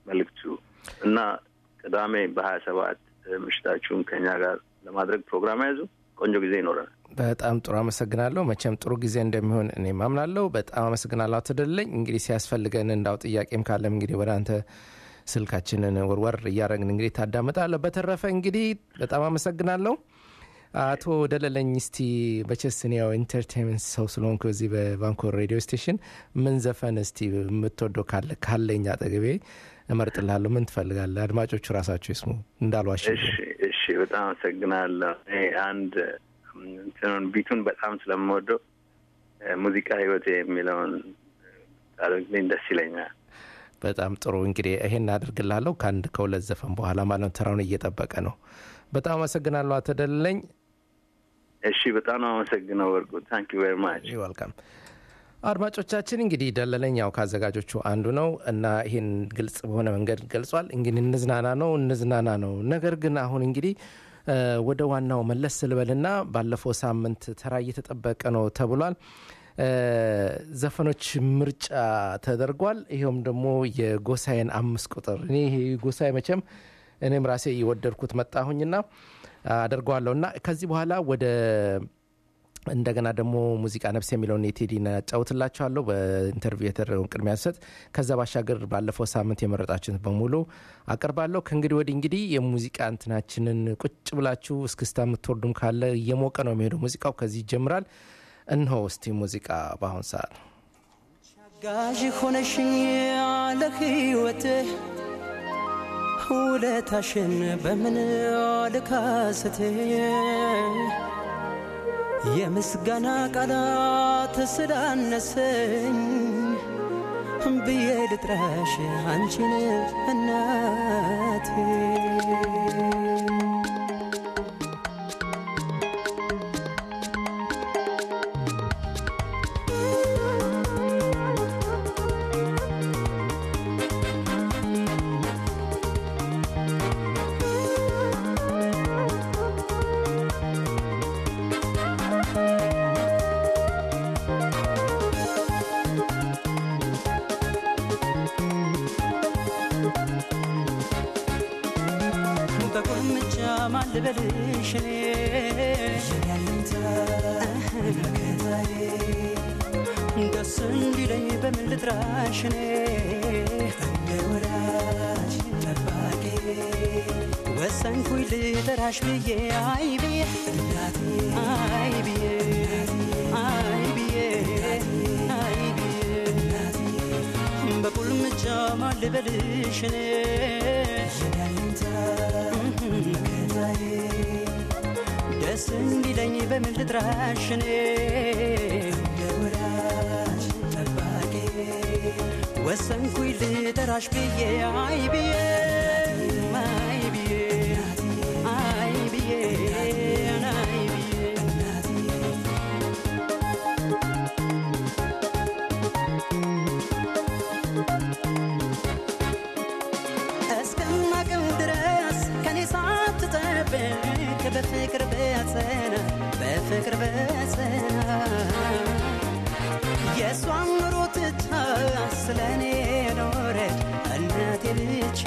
መልእክቱ እና ቅዳሜ በሀያ ሰባት ምሽታችሁን ከኛ ጋር ለማድረግ ፕሮግራም ያዙ። ቆንጆ ጊዜ ይኖረናል። በጣም ጥሩ አመሰግናለሁ። መቼም ጥሩ ጊዜ እንደሚሆን እኔ ማምናለሁ። በጣም አመሰግናለሁ አቶ ደለለኝ። እንግዲህ ሲያስፈልገን እንዳው ጥያቄም ካለም እንግዲህ ወደ አንተ ስልካችንን ወርወር እያደረግን እንግዲህ ታዳምጣለህ። በተረፈ እንግዲህ በጣም አመሰግናለሁ አቶ ደለለኝ። እስቲ በቸስ እኔ ያው ኢንተርቴንመንት ሰው ስለሆንኩ እዚህ በቫንኮር ሬዲዮ ስቴሽን ምን ዘፈን እስቲ የምትወደው ካለ ካለኝ አጠገቤ እመርጥልሃለሁ። ምን ትፈልጋለህ? አድማጮቹ ራሳቸው ይስሙ እንዳልዋሽ። እሺ እሺ፣ በጣም አመሰግናለሁ። እኔ አንድ እንትኑን ቢቱን በጣም ስለምወደው ሙዚቃ ህይወቴ የሚለውን ታደርግልኝ ደስ ይለኛል። በጣም ጥሩ እንግዲህ ይሄን አድርግላለሁ ከአንድ ከሁለት ዘፈን በኋላ ማለት ነው። ተራውን እየጠበቀ ነው። በጣም አመሰግናለሁ አቶ ደለለኝ። እሺ፣ በጣም ነው አመሰግነው ወርቁ። ታንክ ዩ ቬሪ ማች። ይወልካም። አድማጮቻችን እንግዲህ ደለለኝ ያው ከአዘጋጆቹ አንዱ ነው እና ይህን ግልጽ በሆነ መንገድ ገልጿል። እንግዲህ እንዝናና ነው እንዝናና ነው። ነገር ግን አሁን እንግዲህ ወደ ዋናው መለስ ስልበልና ባለፈው ሳምንት ተራ እየተጠበቀ ነው ተብሏል። ዘፈኖች ምርጫ ተደርጓል። ይኸውም ደግሞ የጎሳዬን አምስት ቁጥር እኔ ይሄ ጎሳዬ መቼም እኔም ራሴ እየወደድኩት መጣሁኝና አደርገዋለሁ እና ከዚህ በኋላ ወደ እንደገና ደግሞ ሙዚቃ ነፍስ የሚለውን የቴዲን ያጫውትላችኋለሁ በኢንተርቪው የተደረገውን ቅድሚያ ሰጥ ከዛ ባሻገር ባለፈው ሳምንት የመረጣችሁት በሙሉ አቀርባለሁ። ከእንግዲህ ወዲህ እንግዲህ የሙዚቃ እንትናችንን ቁጭ ብላችሁ እስክስታ የምትወርዱም ካለ እየሞቀ ነው የሚሄደው ሙዚቃው ከዚህ ይጀምራል። እነሆ እስቲ ሙዚቃ በአሁን ሰዓት ጋዥ ሆነሽኝ ያለ ህይወት ውለታሽን በምን ልካስት የምስጋና ቃላት ስላነሰኝ ብዬ ልጥራሽ አንቺን እናቴ በቁልምጫ ማን ልበልሽ ደስ እንዲለኝ በምን ልጥራሽ እኔ እንደ ወዳጅ ጠባቂ ወሰንኩኝ ልጠራሽ ብዬ አይ ብዬ አይ ብዬ አይ ብዬ አይ ብዬ በቁልምጫ ማን ልበልሽ እኔ ደስ እንዲለኝ በምን ልጥራሽ እኔ ወሰንኩኝ ልጠራሽ ብዬ አይ ብዬ አይ ብዬ አይ ብዬ አይ ብዬ እስከማቅም ድረስ ከኔ ሳትጠብቅ በፍቅር በጸና በፍቅር በጸና የእሷን ኑሮ ትታ ስለ እኔ ኖረች እናቴ ብቻ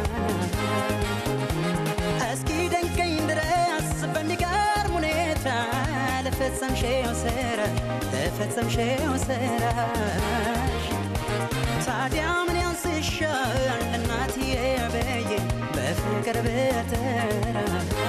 እስኪ ደንቀኝ ድረስ በሚገርም ሁኔታ ለፈጸምሽው ስራ ለፈጸምሽው ስራሽ ታዲያ ምን ያንስሻል እናትዬ በዬ በፍቅር በተራ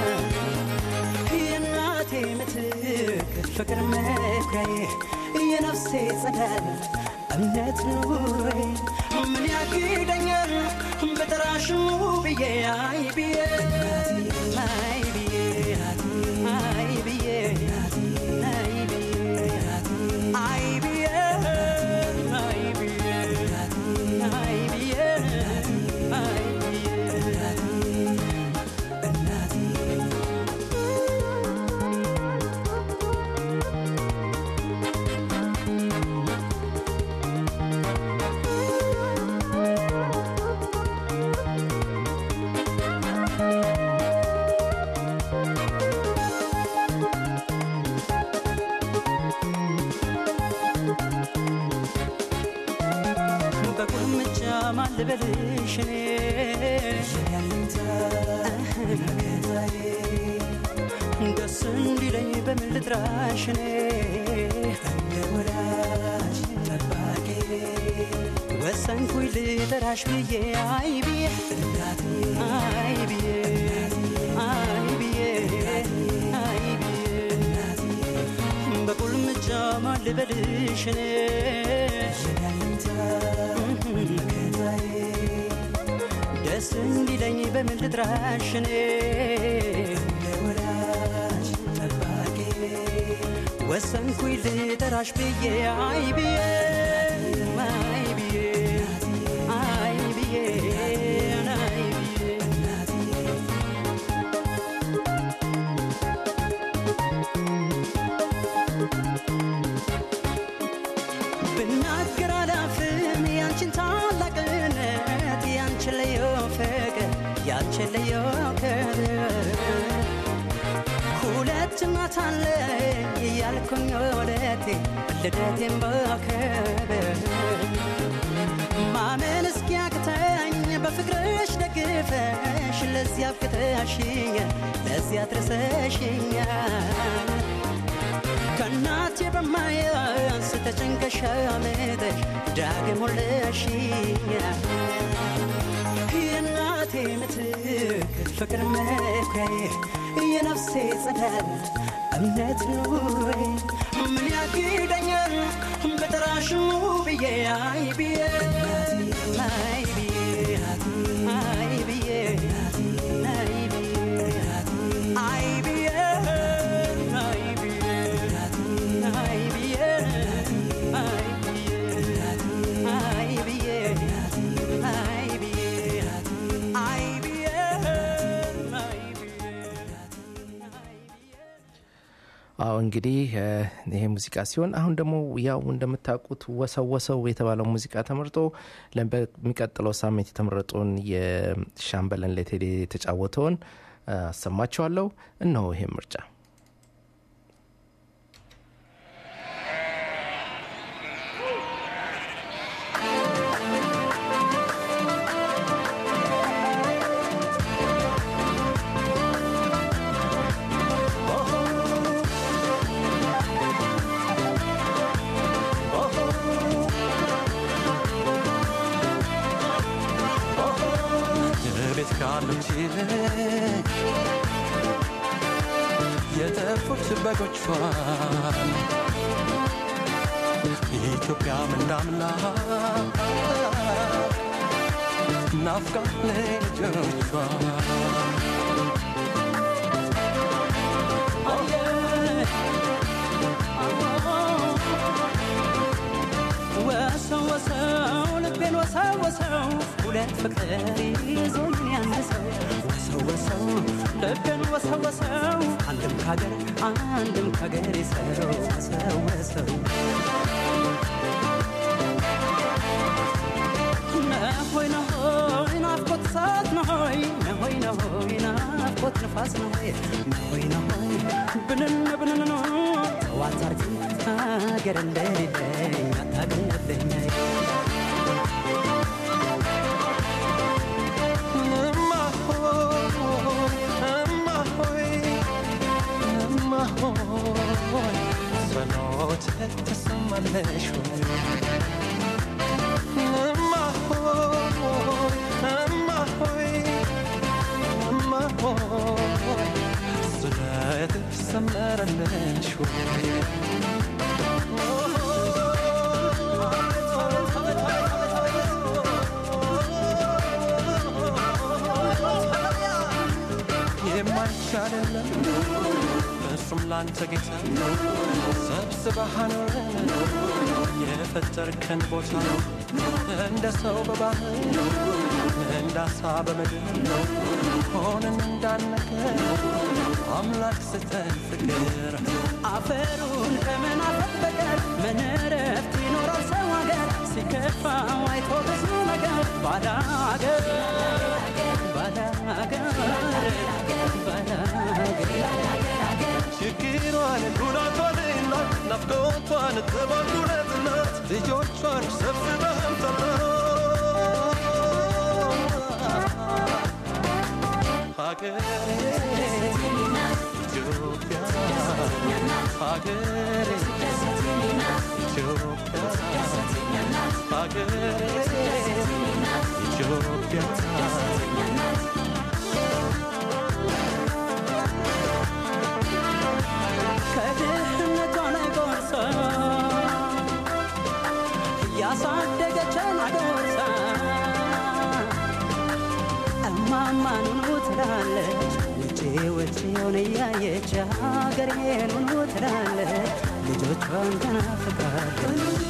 የእናቴ ምትክ ፍቅር መኩሪያዬ የነፍሴ ጸዳል እምነት ኑሮዬ ምን ያግደኛል በጠራሽሙ ብዬ አይ ብዬ አይ ብዬ አይ ብዬ አይ ብዬ አይ ብዬ አይ ብዬ አይ ብዬ አይ ልበልሽ እኔ ደስ እንዲለኝ በምን ልጥራሽ እኔ እንደ ወዳጅ ጠባቂ ወሰንኩኝ ልጠራሽ ብዬ አይ ብዬ አይ ብዬ አይ ብዬ አይ ብዬ በቁልምጫ ማን ልበልሽ እኔ ደስ እንዲለኝ በምን ልጥራሽ እኔ ወሰንኩኝ ልጠራሽ ብዬ አይ ብዬ አይ ብዬ አይ ብዬ አይ ብዬ ብናገር አላፍም ያንቺን ታላቅነት ያንቺን ልዩ ፍቅር ያንቺን ልዩ ክብር ሁለት እናት አለኝ እያልኩኝ ወለቴ ልደቴን በክብር ማመን እስኪያቅተኝ በፍቅርሽ ደግፈሽ ለዚያ አብቅተሽኛል ለዚያ አድርሰሽኛል ከእናቴ በማያንስ ተጨንቀሽ አምጠሽ ዳግም ወለሽኛል የእናቴ ምትክ ፍቅር መኩሪያዬ የነፍሴ ጸዳል እምነት ኑሮዬ ምን ያግደኛል በጠራሽ ብዬ አይ ብዬ አይ ብዬ አይ ብዬ አይ ብዬ አይ ብዬ አይ ብዬ አይ ብዬ አይ ብዬ አይ ብዬ አይ ብዬ አይ ብዬ አይ አዎ እንግዲህ እ፣ ይሄ ሙዚቃ ሲሆን አሁን ደግሞ ያው እንደምታውቁት ወሰው ወሰው የተባለው ሙዚቃ ተመርጦ ለ- በሚቀጥለው ሳምንት የተመረጡን የሻምበለን ሌቴሌ የተጫወተውን እ፣ አሰማችኋለሁ። እነሆ ይሄ ምርጫ ቤት ካሉት ይልቅ የጠፉት በጎቿን ኢትዮጵያ ምናምላ ናፍቃ ልጆቿ ወሰው ወሰው ልቤን ወሰው ወሰው ሁለት ፍቅር ይዞኝ አንድ ሰው ወሰው ወሰው ልቤን ወሰው ወሰው አንድም ካገር አንድም ካገር ሰው ወሰው ወሰው ነሆይ ነሆይ ናፍቆት እሳት ነሆይ ነሆይ ነሆይ ናፍቆት ንፋስ ነሆይ ነሆይ ነሆይ ብንን ብንን ነው ጠዋት አርግ ሀገር እንደሌለኝ አታውቅልኝ እማ ሆይ እማ ሆይ እማ ሆይ ጸሎት ተሰማለሽ ሆይ እማ ሆይ እማ ሆይ እማ ሆይ ስለት ሰመረልሽ ሆይ የማይቻልለም እሱም ላንተ ጌታ ሰብስበህ አኖረን የፈጠርከን ቦታ እንደ ሰው በባህር እንደ አሳ በምድር ሆነን እንዳነገር አምላክ ስተን ፍቅር አፈሩን ከመናፈቅ በቀር ምን እረፍት ይኖራል ሰው ሀገር ሲከፋው አይቶ ብዙ ነገር ባዳ ሀገር ባዳ ሀገር ባዳ ሀገር ችግሯን ጉዳቷንና ናፍቆቷን ተባዱለትና ልጆቿን ሰብስበህም ጠራ ሀገሬ ኢትዮጵያ ሀገሬ ኢትዮጵያ ሀገሬ ኢትዮጵያ ከድህነቷ ላይ ጎርሳ እያሳደገችን አጎርሳ እማማ ኑኑ ትላለች ውጪ ውጪውን እያየች ሀገሬን ኑኑ ትላለች ልጆቿን ተናፍቃለች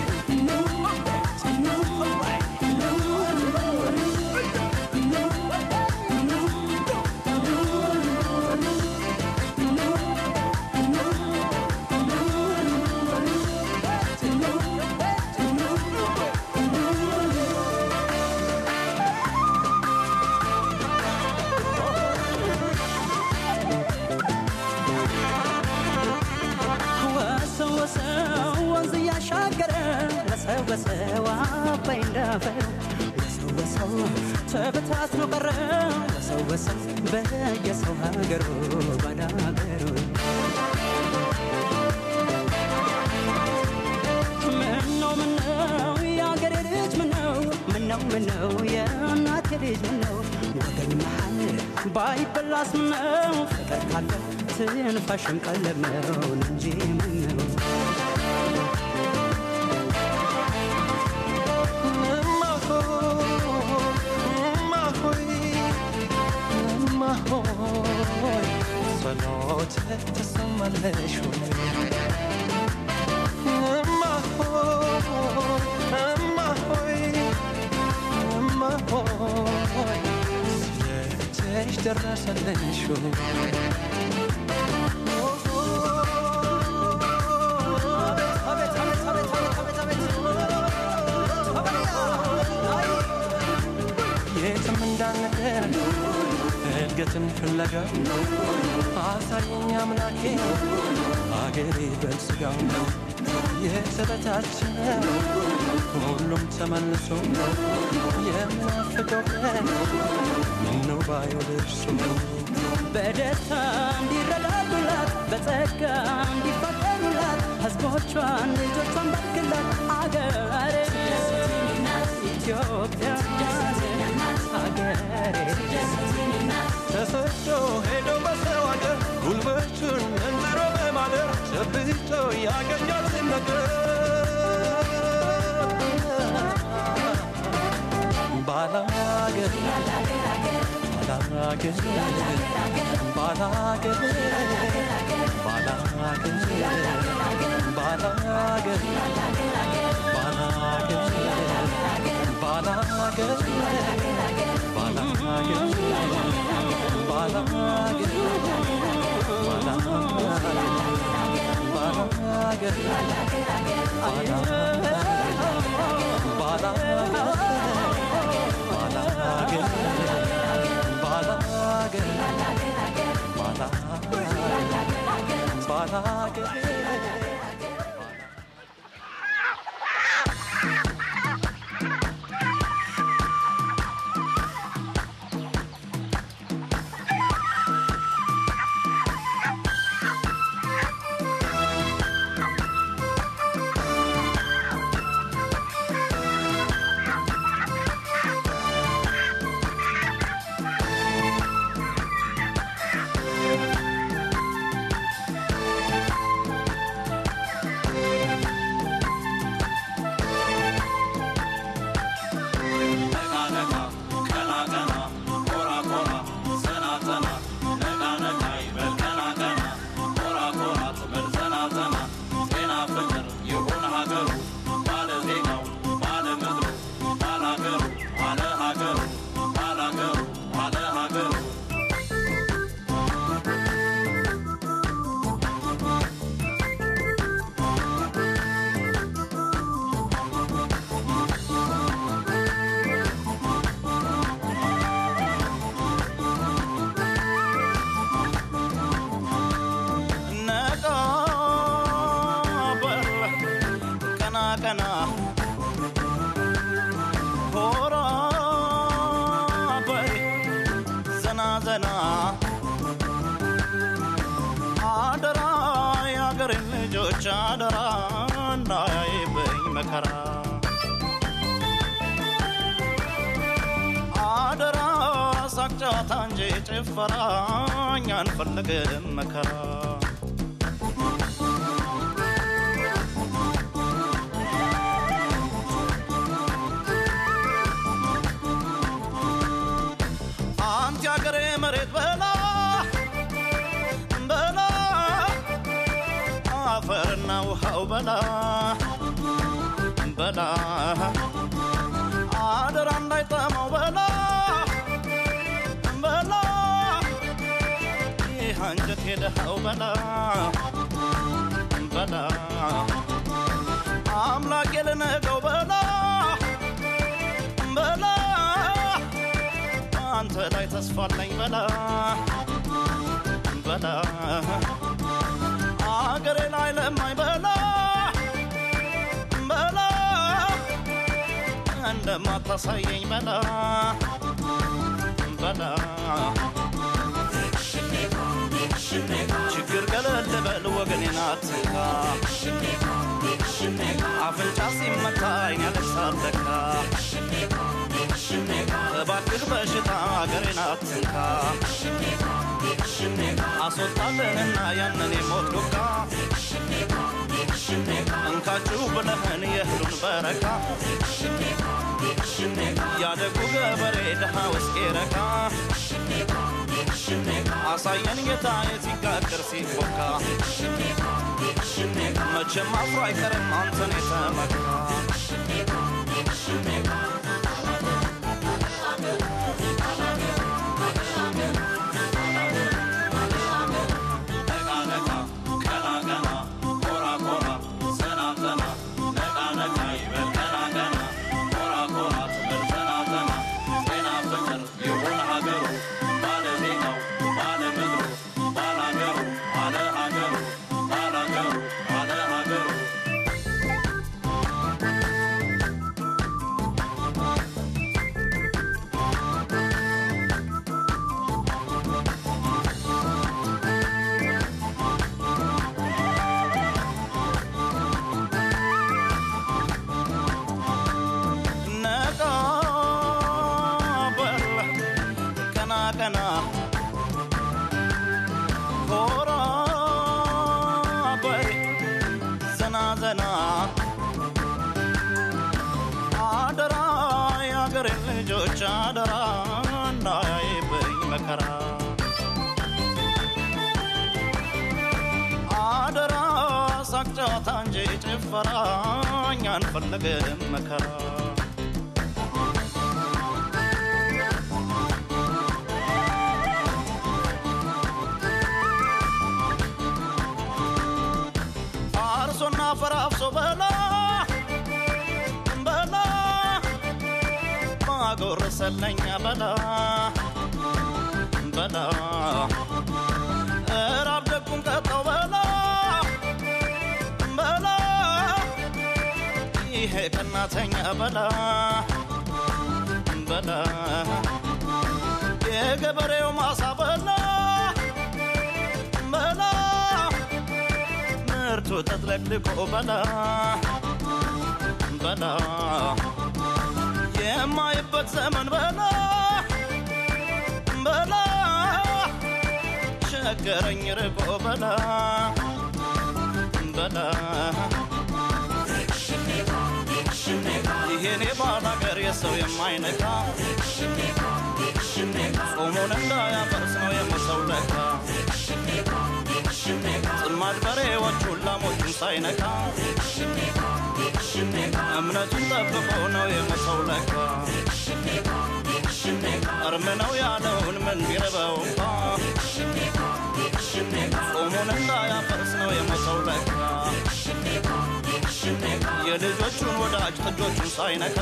ወሰው ወሰው ወንዝ እያሻገረ ወሰው ወሰው አባይ እንዳፈር ወሰው ወሰው ተበታትኖ ቀረ ወሰው ወሰው በየሰው ሀገሩ ባዳ ሀገሩ ምነው ምነው የአገሬ ልጅ ምነው ምነው ምነው የእናቴ ልጅ ምነው ወገን መሃል ባይበላስ ምነው ፍቅር ካለ ትንፋሽም ቀለብ ነው እንጂ ምነው ጸሎት ተሰማለሽ እማ ሆይ እማ ሆይ እማ ሆይ ስለእጅሽ ደረሰልሽ አቤት አቤት አቤት አቤት አቤት የትም እንዳንቀር እድገትን ፍለጋ አሳየኝ አምላኬ አገሬ በልስጋ የተበታተነ ሁሉም ተመልሶ የምናፍቀው ቀን ምነው ባየው ደርሶ በደስታ እንዲረዳዱላት በጸጋ እንዲፋቀሩላት ሕዝቦቿን ልጆቿን ባርክላት አገሬ ኢትዮጵያ አገሬ ተሰዶ ሄዶ በሰው አገር ጉልበቱን እንዝሮ በማደር ጨብጦ ያገኛትን ነገር ባላገር ባላገር ባላገር ባላገር ባላገር ባላገር ባላገር ሀገሬ ዘና አደራ የአገሬን ልጆች አደራ እንዳያይብኝ መከራ አደራ ሳቅ ጨዋታ እንጂ ጭፈራ እኛ አንፈልግም መከራ አንተ የአገሬ መሬት በላ በላ አፈርና ውሃው በላ በላ አደራ እንዳይጠማው በላ በላ ይህ አንጀት የደሃው በላ በላ አምላክ የልነገው በላ በላ አንተ ላይ ተስፋ አለኝ በላ በላ አገሬ ላይ ለማኝ በላ በላ እንደማታሳየኝ በላ በላ ችግር ገለል በል ወገኔን አትንካ አፍንጫ ሲመታ አይን ያለቅሳል ለካ እባክህ በሽታ አገሬን አትንካ አስወጣልንና ያንን የሞት ዱካ እንካችሁ ብለህን የእህሉን በረካ ያደጉ ገበሬ ድሃ ውስጤ ረካ አሳየን ጌታ የሲጋግር ሲቦካ መቼም አፍሮ አይቀርም አንተን የተመካ ነቃ በል ቀና ቀና ኮራ በል ዘና ዘና አደራ የአገሬን ልጆች አደራ እንዳያይብኝ መከራ አደራ ሳቅ ጨዋታ እንጂ ጭፈራ እኛ አንፈልግም መከራ አርሶና ፈራፍሶ በላ በላ ማጎረሰለኛ በላ በላ እራብ ደጉን ቀጠው በላ በላ ይሄ ቀናተኛ በላ በላ የገበሬው ማሳ በላ በላ ምርቱ ተጥለቅልቆ በላ በላ የማይበት ዘመን በላ በላ ቸገረኝ ርቆ በላ በላ ይሄኔ ባል ሀገር የሰው የማይነካ ጾሙን እንዳያፈርስ ነው የሞሰው ለካ ጥማድ በሬዎቹን ላሞቹን ሳይነካ እምነቱን ጠብቆ ነው የሞሰው ለካ እርም ነው ያለውን ምን ቢረበው እንኳ ጾሙን እንዳያፈርስ ነው የሞሰው ለካ የልጆቹን ወዳጅ ጥጆቹን ሳይነካ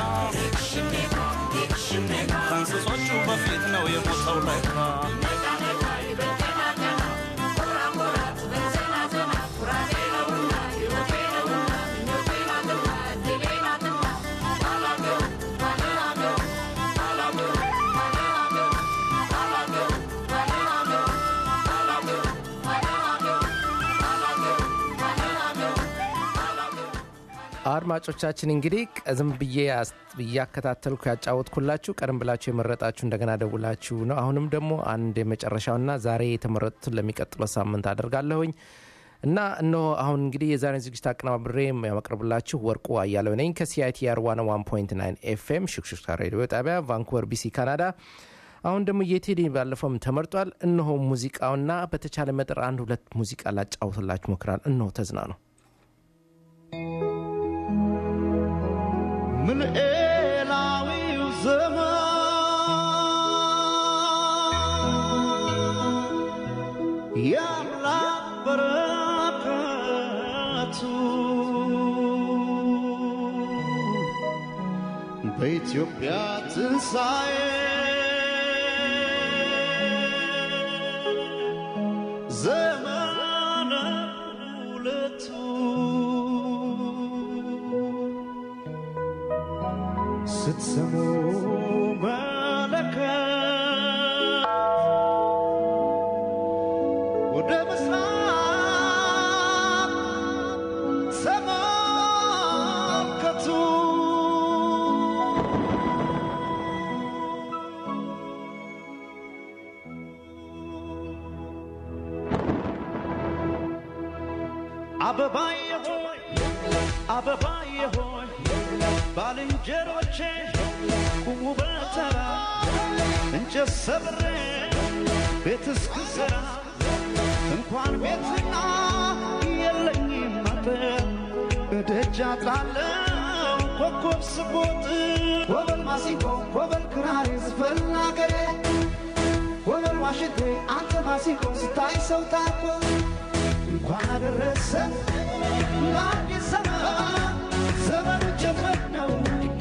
ከእንስሶቹ በፊት ነው የሞተው ለካ Thank you. አድማጮቻችን እንግዲህ ቀዝም ብዬ ያስ- እያከታተልኩ ያጫወትኩላችሁ ቀደም ብላችሁ የመረጣችሁ እንደገና ደውላችሁ ነው። አሁንም ደግሞ አንድ የመጨረሻውና ዛሬ የተመረጡትን ለሚቀጥለው ሳምንት አደርጋለሁኝ እና እነሆ አሁን እንግዲህ የዛሬን ዝግጅት አቀናብሬ ያመቅርብላችሁ ወርቁ አያለው ነኝ ከሲአይቲአር 101.9 ኤፍኤም ሽክሽክታ ሬዲዮ ጣቢያ ቫንኩቨር ቢሲ ካናዳ። አሁን ደግሞ የቴዲ ባለፈውም ተመርጧል። እነሆ ሙዚቃውና በተቻለ መጠር አንድ ሁለት ሙዚቃ ላጫውትላችሁ ሞክራል። እነሆ ተዝናኑ። ምልኤላዊው ዘመን የአምላክ በረከቱ በኢትዮጵያ ትንሣኤ ዘመነ ሁለቱ ስትሰሙ መለከት ወደ ምስራቅ ተመልከቱ። አበባዬ ሆይ አበባዬ ሆይ ባልንጀሮቼ ቁሙ በተራ እንጨት ሰብሬ ቤት እስክሰራ እንኳን ቤትና የለኝም አጥር እደጃ ጣለው ኮከብ ስቦጥ ኮበል ማሲንቆ ኮበል ክራር ዝፈን አገሬ ኮበል ዋሽንቴ አንተ ማሲንቆ ስታይ ሰው ታኮ እንኳን አደረሰ ለአዲስ ዘመን ዘመኑ ጀመር ነው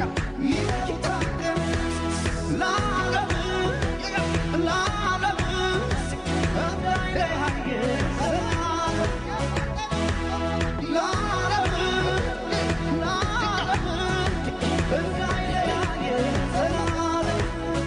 ይታገም ለዓለም ለዓለም እንዳይለያየ ለዓለም ለዓለም እንዳይለያየ ዘላለም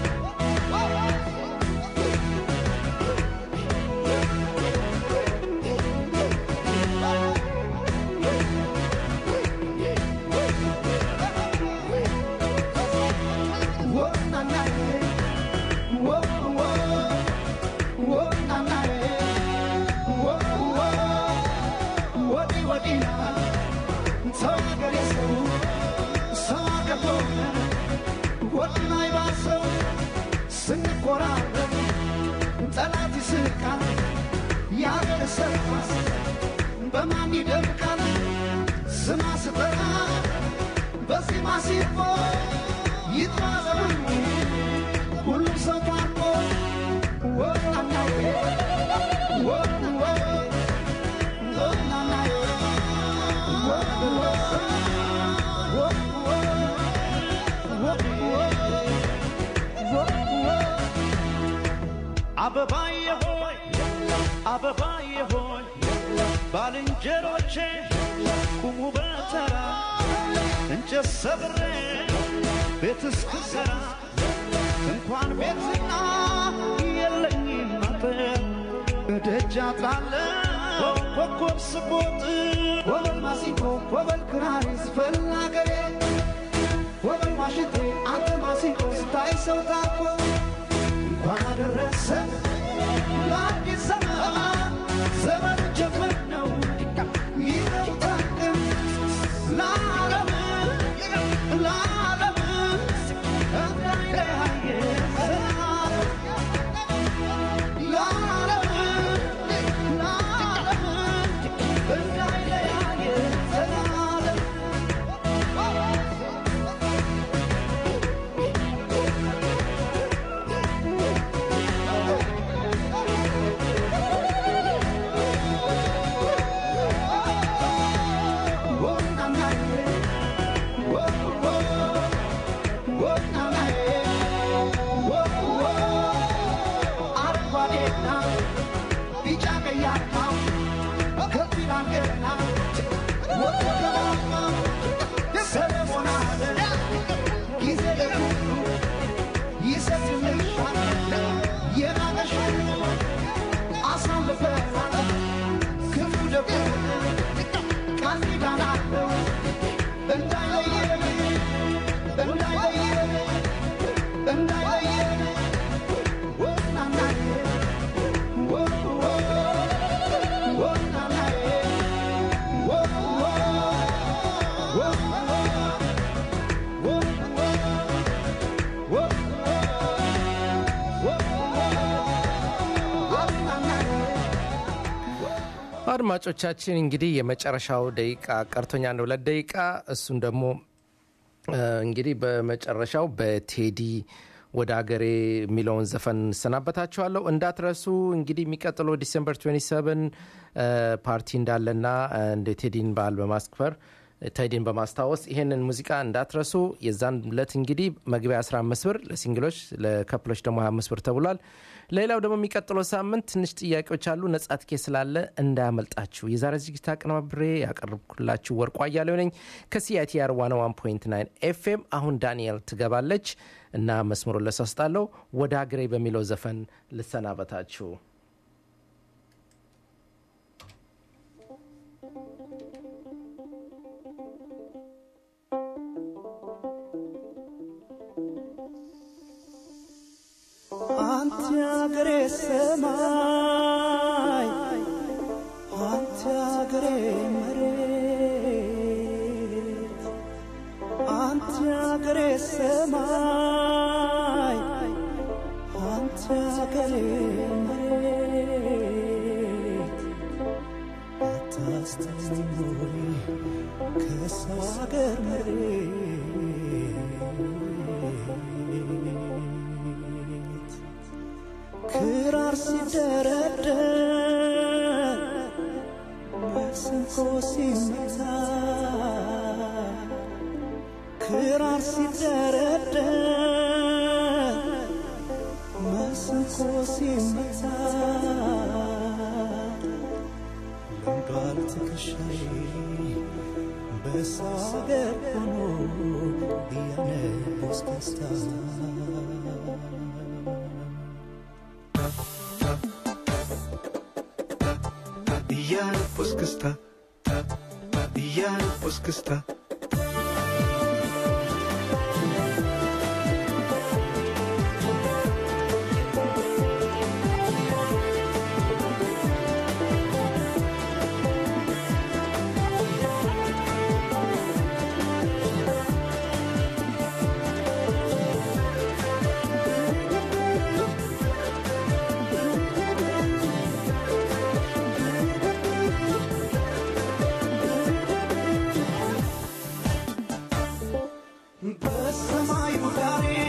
ስንቆራረብ ጠላት ይስቃል ያደሰኳስ በማን ይደምቃል ስማ ስጠራ በዜማ ሲፎ ይጥማዘኑ ሁሉም ሰው ታርቆ ወናናዬ ወንወ ወናናዬ ወንወ አበባዬ ሆይ አበባዬ ሆይ ባልንጀሮቼ ቁሙ በተራ እንጨት ሰብሬ ቤት እስክሰራ እንኳን ቤትና የለኝም አጥር እደጃ ጣለው ኮከብ ስቦጥ ኮበል ማሲንቆ ኮበል ክራር ዝፈን አገሬ ኮበል ዋሽንቴ አንተ ማሲንቆ ስታይ ሰው ታኮ እንኳን አደረሰ ለአዲስ ዘመን ዘመን ጀመር ነው ይታደም ለዓለም ለዓለም እንዳይለያየ ዘላለም ለዓለም ለዓለም እንዳይለያየ ዘላለም አድማጮቻችን እንግዲህ የመጨረሻው ደቂቃ ቀርቶኛ አንድ ሁለት ደቂቃ እሱን ደግሞ እ፣ እንግዲህ በመጨረሻው በቴዲ ወደ ሀገሬ የሚለውን ዘፈን እንሰናበታችኋለሁ። እንዳትረሱ እንግዲህ የሚቀጥለው ዲሴምበር 27 እ፣ ፓርቲ እንዳለና እ፣ እንደ ቴዲን በዓል በማስክበር ቴዲን በማስታወስ ይሄንን ሙዚቃ እንዳትረሱ። የዛን ለት እንግዲህ መግቢያ 15 ብር ለሲንግሎች፣ ለከፕሎች ደግሞ 25 ብር ተብሏል። ሌላው ደግሞ የሚቀጥለው ሳምንት ትንሽ ጥያቄዎች አሉ። ነጻ ትኬት ስላለ እንዳያመልጣችሁ። የዛሬ ዝግጅት አቀነባብሬ ያቀርብኩላችሁ ወርቁ አያሌው ነኝ ከሲአይቲአር 101.9 ኤፍኤም። አሁን ዳንኤል ትገባለች እና መስመሩን ለሰስጣለሁ ወደ ሀገሬ በሚለው ዘፈን ልሰናበታችሁ። አንተ አገሬ ሰማይ አንተ አገሬ መሬት አንተ አገሬ ሰማይ አንተ አገሬ መሬት አታስተውይ ከሰው አገር መሬት ክራር ሲደረደር መሰንቆ ሲመታ ክራር ሲደረደር መሰንቆ ሲመታ ልምዷል ትከሻዬ በሰው አገር ሆኖ እያነስ ደስታ Iyan Puskista Iyan Puskista በሰማዩ ዳሬ